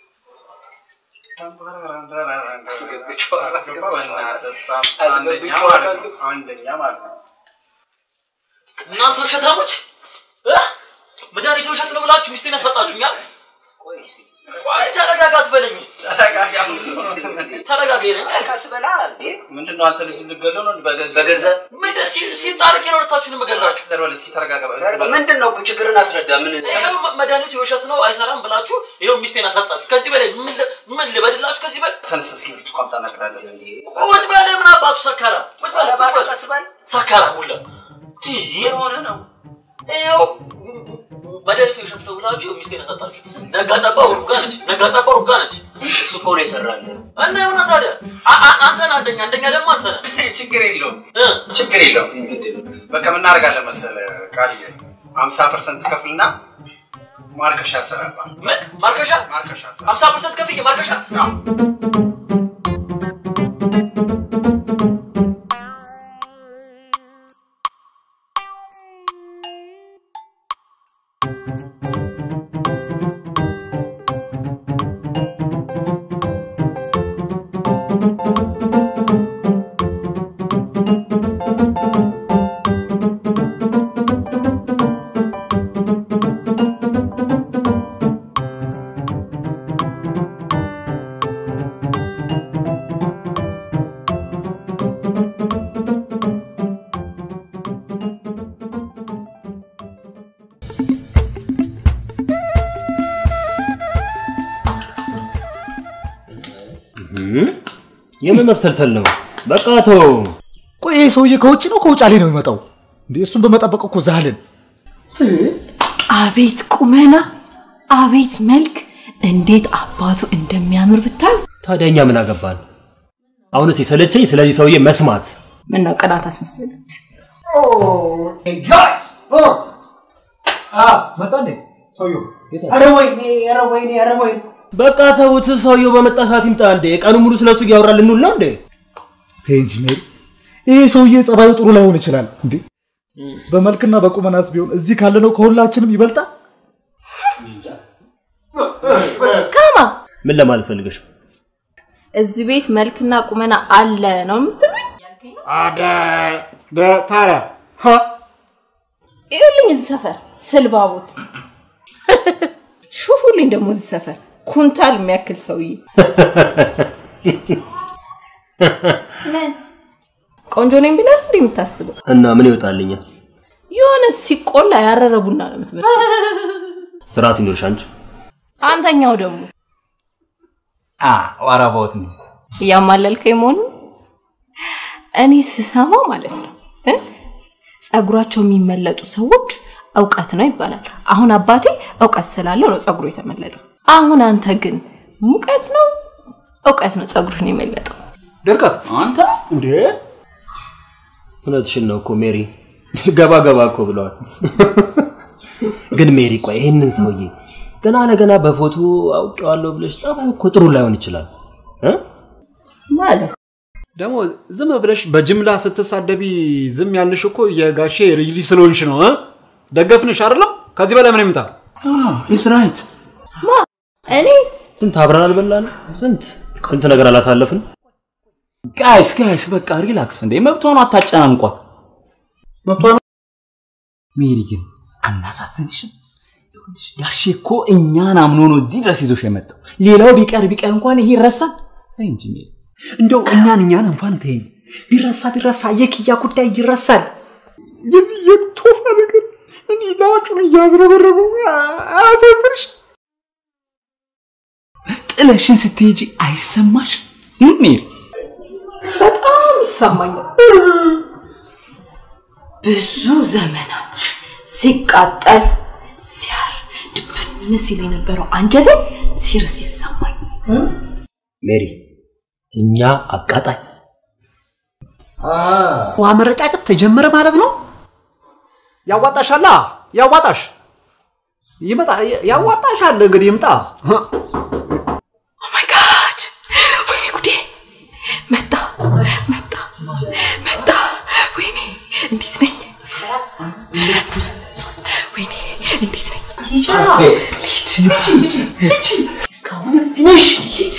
አንደኛ ማለት ነው። እናንተ ውሸታሞች እ? መድኃኒት ውሸት ነው ብላችሁ ሚስቴን ያሳጣችሁኛል። ቆይ ተረጋጋ አትበለኝ። ተረጋጋ ይለኛል። ቀስ በላ እንዴ። ምንድን ነው አንተ ልጅ ልገለው ነው በገዛ በገዛ ምን ደስ ሲል ሲጣልቅ ነው ሁለታችሁን የምገላችሁ። ዘርበል እስኪ ተረጋጋ። ምንድን ነው ችግርን አስረዳ። ምን ይኸው መ- መድኃኒቱ የውሸት ነው አይሰራም ብላችሁ ይኸው ሚስቴን አሳጣችሁ። ከዚህ በላይ ምን ል- ምን ልበድላችሁ? ከዚህ በላይ ተነስ እስኪ ብርጭቆ አምጣ እናቅዳለን። ቁጭ በለ። ምን አባቱ ሰካራ ቁጭ በለ። ቁጭ በለ። ቀስ በል ሰካራ ሁላ የሆነ ነው ይኸው መድኃኒቱ የውሸት ነው ብላችሁ ሚስቴን አሳጣችሁ። ነጋ ጠባ ሩጋ ነች፣ ነጋ ጠባ ሩጋ ነች። እሱ እኮ ነው የሰራልን። እና የሆነ ታዲያ አ- አ- አንተ ነህ አንደኛ፣ አንደኛ ደግሞ አንተ ነህ። ችግር የለውም ችግር የለውም። በቃ ምን እናደርጋለን መሰለህ ቃልዬ ሀምሳ ፐርሰንት ከፍልና ማርከሻ ያሰራል። ምን ማርከሻ? ማርከሻ ሀምሳ ፐርሰንት ከፍዬ ማርከሻ የምን መብሰልሰል ነው? በቃ ተው። ቆይ ይህ ሰውዬ ከውጭ ነው ከውጫሌ ነው የሚመጣው? እንዴ እሱን በመጠበቅ እኮ ዛልን። አቤት ቁመና፣ አቤት መልክ፣ እንዴት አባቱ እንደሚያምር ብታዩት። ታዲያ እኛ ምን አገባን? አሁንስ የሰለቸኝ ስለዚህ ሰውዬ መስማት። ምን ነው ቅናት አስመሰለ? ጋይስ መጣ እንዴ ሰውዬው? ኧረ ወይኔ ኧረ ወይኔ ኧረ ወይኔ በቃ ተውት። ሰውየው በመጣ ሰዓት ይምጣ እንዴ። ቀኑ ሙሉ ስለሱ እያወራ ልንውል ነው እንዴ? ተይ እንጂ ሜሪ፣ ይሄ ሰውዬ ጸባዩ ጥሩ ላይሆን ይችላል እንዴ በመልክና በቁመናስ ቢሆን እዚህ ካለነው ከሁላችንም ይበልጣል። ካማ ምን ለማለት ፈልገሽ? እዚህ ቤት መልክና ቁመና አለ ነው የምትሉኝ? አደ ታዲያ ይኸውልኝ እዚህ ሰፈር ስልባቦት ሹፉልኝ ደግሞ እዚህ ሰፈር ኩንታል የሚያክል ሰውዬ ምን ቆንጆ ነኝ ብለህ እንዴ የምታስበው? እና ምን ይወጣልኛል? የሆነ ሲቆላ ያረረ ቡና ነው የምትመስለው። ስርዓት ይኖርሽ አንቺ። አንተኛው ደግሞ ዋራቦት ነው እያማለልከኝ መሆኑ እኔ ስሰማ ማለት ነው እ? ጸጉራቸው የሚመለጡ ሰዎች እውቀት ነው ይባላል። አሁን አባቴ እውቀት ስላለው ነው ጸጉሩ የተመለጠው። አሁን አንተ ግን ሙቀት ነው እውቀት ነው ጸጉርህን የመለጠው። ድርቀት አንተ እንዴ እውነትሽን ነው እኮ ሜሪ። ገባ ገባ እኮ ብለዋል። ግን ሜሪ ቆይ ይህንን ሰውዬ ገና ለገና በፎቶ አውቄዋለሁ ብለሽ ጸባዩ እኮ ጥሩ ላይሆን ይችላል እ? ማለት ደግሞ ዝም ብለሽ በጅምላ ስትሳደቢ ዝም ያልሽ እኮ የጋሼ ልጅ ልጅ ስለሆንሽ ነው እ? ደገፍንሽ አይደለም? ከዚህ በላይ ምን ይምጣ? ኢስ ራይት ማ እኔ ስንት አብረን አልበላን? ስንት ስንት ነገር አላሳለፍን? ጋይስ ጋይስ በቃ ሪላክስ እንዴ መብቷን አታጨናንቋት ሜሪ ግን አናሳዝንሽም ይኸውልሽ ጋሼ እኮ እኛን አምኖ ነው እዚህ ድረስ ይዞሽ የመጣው ሌላው ቢቀር ቢቀር እንኳን ይሄ ይረሳል ተይ እንጂ ሜሪ እንደው እኛን እኛን እንኳን ተይኝ። ቢረሳ ቢረሳ የክያ ጉዳይ ይረሳል። የዚህ የቶፋ ነገር እኔ ላጩን እያዝረበረበው አያሳዝንሽ? ጥለሽን ስትሄጂ አይሰማሽ ሜሪ በጣም ይሰማኛል። ብዙ ዘመናት ሲቃጠል ሲያር ድብን ሲል የነበረው አንጀቴ ሲርስ ይሰማኝ። ሜሪ እኛ አቃጣይ ውሃ መረጫጨት ተጀመረ ማለት ነው። ያዋጣሻላ ያዋጣሽ ይመጣ ያዋጣሻል። እንግዲህ ይምጣ። ኦማይ ጋድ ወይኔ ጉዴ! መጣ መጣ መጣ! ወይኔ እንዴት ነኝ? ወይኔ እንዴት ነኝ? ልሂድ እስካሁን እዚህ ነሽ? ሂድ።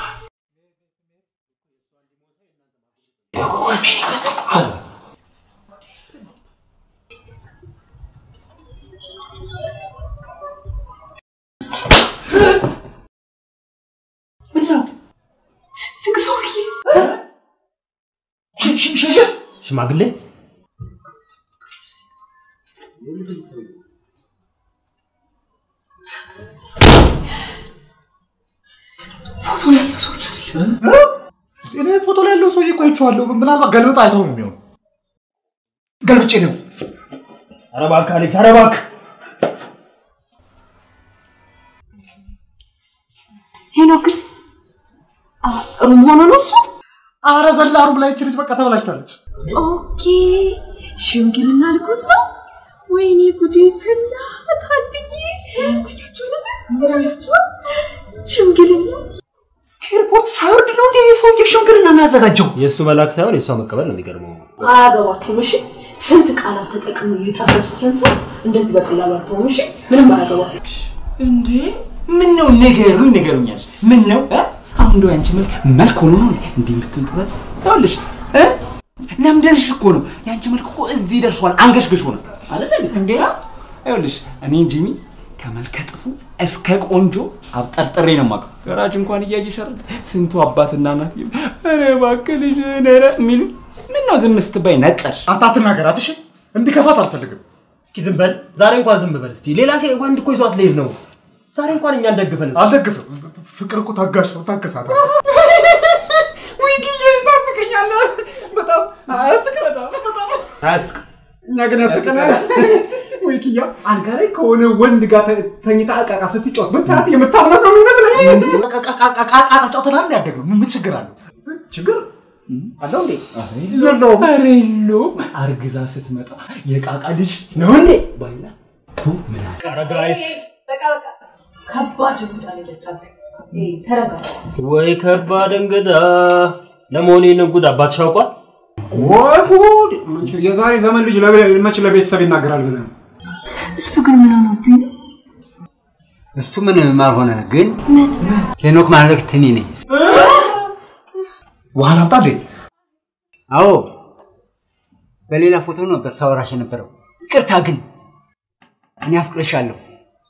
ትልቅ ሰውዬ ሽማግሌ ፎቶ ላይ ያለው ሰውዬ አይደለም። እኔ ፎቶ ላይ ያለው ሰውዬ እኮ አይቼዋለሁ። ምናልባት ገልብጥ አይተው ነው የሚሆነው። ገልብጬ ነው። ኧረ እባክህ አሌክስ፣ ኧረ እባክህ ሄኖክስ አ፣ ሩም ሆኖ ነው እሱ? ኧረ ዘላ ሩም ላይ ይቺ ልጅ በቃ ተበላሽታለች። ኦኬ ሽምግልና ልኮስ ነው። ወይኔ ጉዴ ፈላ። ታድዬ አያችሁ አይደለ? አያችሁ ሽምግልና ከኤርፖርት ሳይወርድ ነው እንዴ ሰውዬ ሽምግልና የሚያዘጋጀው? የእሱ መላክ ሳይሆን የእሷ መቀበል ነው የሚገርመው። አያገባችሁም። እሺ ስንት ቃላት ተጠቅመው የጠበሱትን ሰው እንደዚህ በቀላሉ አልተውም። እሺ ምንም አያገባችሁ። እንዴ ምን ነው ንገሩኝ፣ ንገሩኛል። ምን ነው እ? አሁን እንደው ያንቺ መልክ መልክ ሆኖ ነው እንዴ የምትንጥበት? ይኸውልሽ እ ለምደርሽ እኮ ነው ያንቺ መልክ እኮ እዚህ ደርሷል። አንገሽግሽ ሆነ አይደል እንዴ? ይኸውልሽ እኔ ጂሚ ከመልከ ጥፉ እስከ ቆንጆ አብጠርጥሬ ነው የማውቀው። ገራጅ እንኳን እያየሽ አይደል ስንቱ አባትና እናት ይሉ ኧረ እባክህ ልጅ ነረ የሚሉ ምን ነው ዝም ስትባይ ነጠርሽ? አንተ አትናገራት እሺ። እንዲከፋት አልፈልግም። እስኪ ዝም በል ዛሬ እንኳን ዝም በል እስቲ። ሌላ ሴ ወንድ እኮ ይዟት ልሄድ ነው። ዛሬ እንኳን እኛ እንደግፈን። አልደግፍም። ፍቅር እኮ ታጋሽ ነው። ታገሳት። ወይ ጊዜ ታፍቀኛለህ። በጣም አያስቅ። በጣም በጣም አያስቅ። እኛ ግን ያስቀናል። ወይ ኪያ አልጋ ላይ ከሆነ ወንድ ጋር ተ- ተኝታ ዕቃ ዕቃ ስትጫወት ብታያት የምታምነው ነው ይመስለኝ። ዕቃ ጫወተና ያደግ ነው። ምን ችግር አለው? ችግር አለው እንዴ? የለውም። ኧረ የለውም። አርግዛ ስትመጣ የቃቃ ልጅ ነው እንዴ ባይላ ቱ ምን ኧረ ጋይስ በቃ በቃ ከባድ እንግዳ ነው የመጣብህ። ኤ፣ ተረጋጋ። ወይ ከባድ እንግዳ። ለመሆኑ ይህንን ጉድ አባትሽ አውቋል? ወይ ጉድ! የዛሬ ዘመን ልጅ ለቤ- መች ለቤተሰብ ይናገራል ብለህ ነው? እሱ ግን ምን ሆነብኝ ነው? እሱ ምንም አልሆነ፣ ግን ሄኖክ ማለት እኔ ነኝ። ውሃ ላምጣ እንዴ? አዎ፣ በሌላ ፎቶ ነበር ሳወራሽ የነበረው። ይቅርታ ግን እኔ አፍቅርሻለሁ።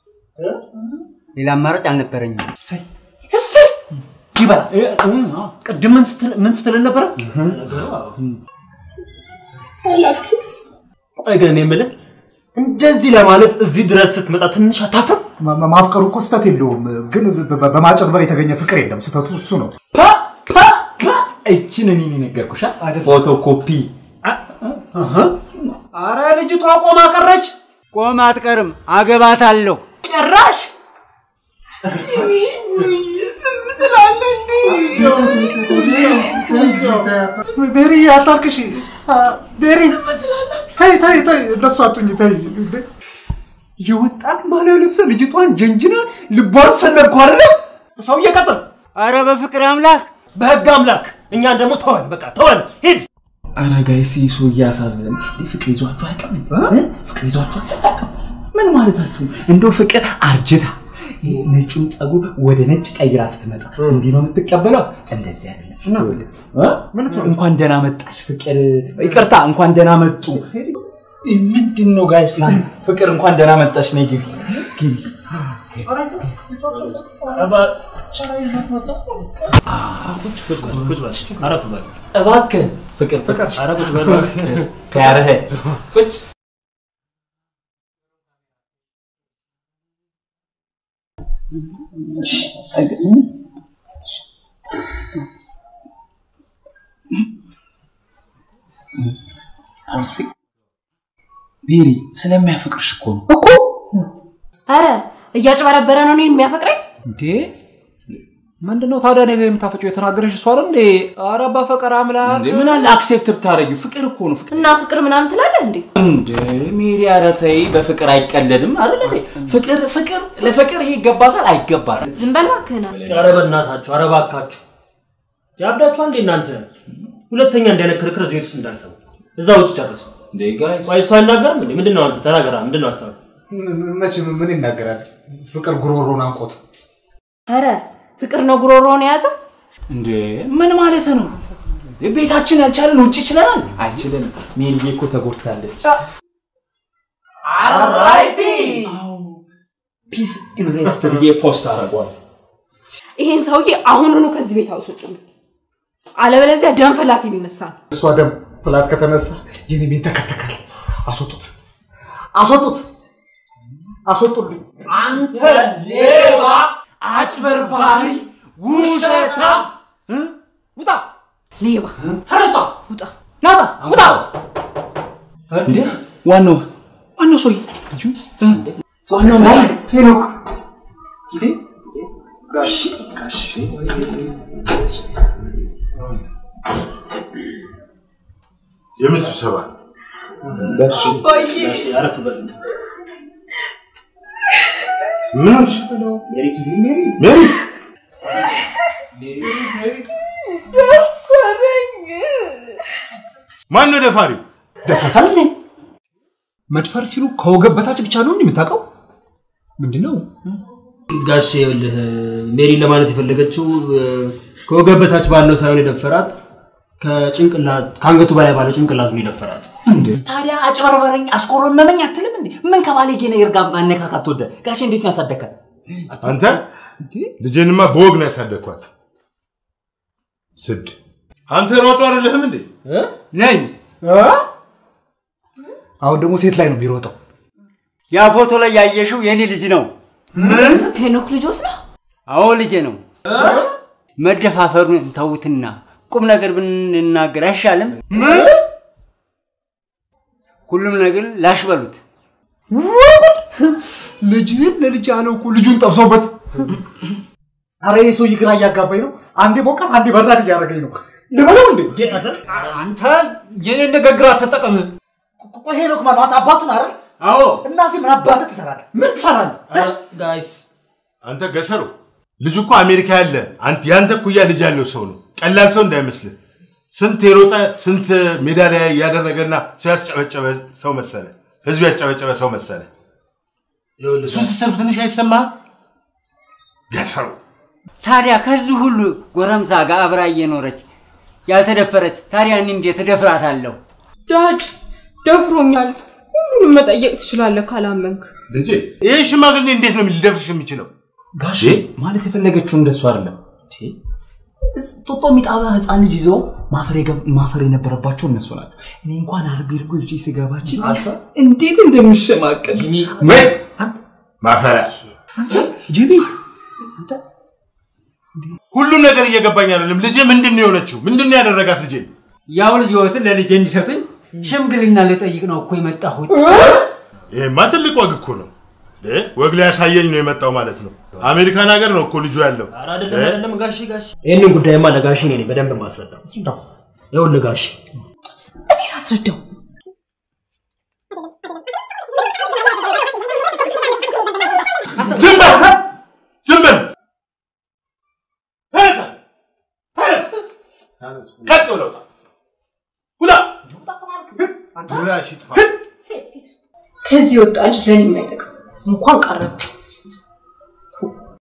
ሌላ አማራጭ አልነበረኝም። እሰይ ይበላት። ቅድም ምን ስትል ምን ስትልን ነበረ? ቆይ ግን እኔ የምልህ እንደዚህ ለማለት እዚህ ድረስ ስትመጣ ትንሽ አታፍርም? ማ- ማ- ማፍቀሩ እኮ ስህተት የለውም፣ ግን በ- በ- በማጭበርበር የተገኘ ፍቅር የለም። ስህተቱ እሱ ነው። እችን እኔ ነገርኩሻ ፎቶኮፒ አረ ልጅቷ ቆማ ቀረች። ቆም አትቀርም፣ አገባታለሁ። ጭራሽ ቤሪ አታልቅሽ። ቤሪ ተይ ተይ ተይ፣ እንደሱ አቱኝ ተይ። እንዴ! የወጣት ባህላዊ ልብስ ልጅቷን ጀንጅና ልቧን ሰነድኩ አይደለ? ሰው እየቀጥል አረ በፍቅር አምላክ በህግ አምላክ እኛን ደግሞ ተወን፣ በቃ ተወን፣ ሂድ። አረ ጋይስ ይህ ሰው እያሳዘን ፍቅር ይዟችሁ አያውቅም? እ? ፍቅር ይዟችሁ አያውቅም? ምን ማለታችሁ? እንደው ፍቅር አርጅታ ይሄ ነጩን ፀጉር ወደ ነጭ ቀይራ ስትመጣ እንዲህ ነው የምትቀበለው? እንደዚህ አይደለም። ይኸውልህ፣ እ? እንኳን ደህና መጣሽ ፍቅር፣ ይቅርታ እንኳን ደህና መጡ። ምንድን ነው ጋይስ? ፍቅር እንኳን ደህና መጣሽ። ነይ ግቢ ግቢ። አረፍ በል እባክህ ፍቅር ፍቅር ኧረ ቁጭ በል እባክህ። ከያረህ ቁጭ ቤሪ ስለሚያፈቅርሽ እኮ ነው እኮ አረ እያጭበረበረ ነው እኔን የሚያፈቅረኝ። እንዴ ምንድነው ታዲያ እኔ ላይ የምታፈጪው? የተናገረሽ እሷ አይደል እንዴ? ኧረ በፈቀር አምላክ እንዴ ምን አለ አክሴፕት ብታረጊው ፍቅር እኮ ነው ፍቅር እና ፍቅር ምናምን ትላለህ እንዴ? እንደ ሜሪ ኧረ ተይ በፍቅር አይቀለድም አይደል እንዴ ፍቅር ፍቅር ለፍቅር ይሄ ይገባታል አይገባትም ዝም በል እባክህ ና። ኧረ በእናታችሁ፣ ኧረ እባካችሁ ያብዳችኋል እንዴ እናንተ? ሁለተኛ እንዳይነት ክርክር እዚህ ቤት ውስጥ እንዳልሰሙ እዛ ውጭ ጨርሱ። እንዴ ጋይስ ቆይ እሱ አይናገርም እንዴ? ምንድን ነው አንተ ተናገራ። ምንድን ነው ሀሳብ? መቼ ምን ይናገራል? ፍቅር ጉሮሮን አንቆት ኧረ ፍቅር ነው ጉሮሮውን የያዘው። እንዴ ምን ማለት ነው? ቤታችን ያልቻለን ውጭ ይችለናል? አይችልንም። ሜሪዬ እኮ ተጎድታለች። አራይፒ ፒስ ኢን ሬስት ብዬ ፖስት አደርገዋል። ይሄን ሰውዬ አሁኑኑ ከዚህ ቤት አውስጡኝ፣ አለበለዚያ ደም ፈላት የሚነሳ ነው። እሷ ደም ፍላት ከተነሳ የኔ ቤት ተከተካል። አስወጡት፣ አስወጡት፣ አስወጡልኝ። አንተ ሌባ፣ አጭበርባሪ፣ ውሸታም! ውጣ! ሌባ ተነሳ! ውጣ! ናታ! ውጣ! እንዴ ዋናው ዋናው ሰውዬ ልጁ ዋናው ላይ ሄኖክ ጋሽ ጋሽ የምን ስብሰባ? ምን ሆንሽ? ሜሪ ማን ነው ደፋሪው? ደፍረታል እንዴ? መድፈር ሲሉ ከወገብ በታች ብቻ ነው እንዴ የምታውቀው? ምንድን ነው? ጋሼ ይኸውልህ ሜሪን ለማለት የፈለገችው እ፣ ከወገብ በታች ባለው ሳይሆን የደፈራት ከጭንቅላት ከአንገቱ በላይ ባለው ጭንቅላት ነው የደፈራት። ታዲያ አጭበርበረኝ አስቆረመመኝ አትልም እንዴ? ምን ከባለጌ ነገር ጋር ማነካካት ተወደ? ጋሼ እንዴት ነው ያሳደግካት? አንተ ልጄንማ በወግ ነው ያሳደግኳት። ስድ አንተ ሮጦ አይደለህም እንዴ? ነኝ። አሁን ደግሞ ሴት ላይ ነው የሚሮጠው። ያ ፎቶ ላይ ያየሽው የኔ ልጅ ነው። ሄኖክ ልጆት ነው። አዎ ልጄ ነው። መደፋፈሩን ተውትና ቁም ነገር ብንናገር አይሻልም? ሁሉም ነገር ላሽ በሉት። ልጅህን ለልጅ ያለው እኮ ልጁን ጠብሶበት። አረ ይህ ሰውዬ ግራ እያጋባኝ ነው። አንዴ ሞቃት፣ አንዴ በራድ እያደረገኝ ነው። ልበለው እንዴ? አንተ የኔን ንግግር አትጠቀም። ቆይ ሄኖክ ማለት አንተ አባቱን አይደል? አዎ። እና እዚህ ምን አባትህ ትሰራለህ? ምን ትሰራለህ? ጋይስ አንተ ገሰሩ ልጁ እኮ አሜሪካ ያለ አንተ ያንተ እኩያ ልጅ ያለው ሰው ነው። ቀላል ሰው እንዳይመስልህ። ስንት የሮጠ ስንት ሜዳሊያ ያደረገና ሰው ያስጨበጨበ ሰው መሰለ። ህዝብ ያስጨበጨበ ሰው መሰለ። እሱ ስትሰብ ትንሽ አይሰማህም? ገሰሩ ታዲያ ከዚህ ሁሉ ጎረምሳ ጋር አብራ እየኖረች ያልተደፈረች ታዲያ እኔ እንዴት እደፍራታለሁ? ዳድ ደፍሮኛል። ሁሉንም መጠየቅ ትችላለህ ካላመንክ። ልጄ ይህ ሽማግሌ እንዴት ነው ሊደፍርሽ የሚችለው? ጋሼ ማለት የፈለገችው እንደሱ አይደለም። ቲ፣ እስ- ጦጦ የሚጣባ ህፃን ልጅ ይዘው ማፈር የገብ- ማፈር የነበረባቸው እነሱ ናቸው። እኔ እንኳን አርቤ እርጎ ይዤ ስገባችን እንዴት እንደሚሸማቀል ማፈሪያ ጅቢ ሁሉም ነገር እየገባኝ አይደለም። ልጄ ምንድን ነው የሆነችው? ምንድን ነው ያደረጋት ልጄ? ያው ልጅ ህይወትን ለልጄ እንዲሰጡኝ ሽምግልና ልጠይቅ ነው እኮ የመጣሁት። ይሄማ ትልቅ ወግ እኮ ነው። እ? ወግ ሊያሳየኝ ነው የመጣው ማለት ነው። አሜሪካን ሀገር ነው እኮ ልጁ ያለው። አይደለም አይደለም ጋሼ ጋሼ ይህንን ጉዳይማ ለጋሼ እኔ ነኝ በደንብ ማስረዳው። ይኸውልህ ጋሼ እኔ ላስረዳው። ዝም በል! ዝም በል! ተነሳ! ተነስ! ቀጥ ብለው ውጣ! ውጣ! ድራሽ ይጥፋ! ከዚህ ወጣ ልጅ ለኔ የማይጠቅም እንኳን ቀረብኝ።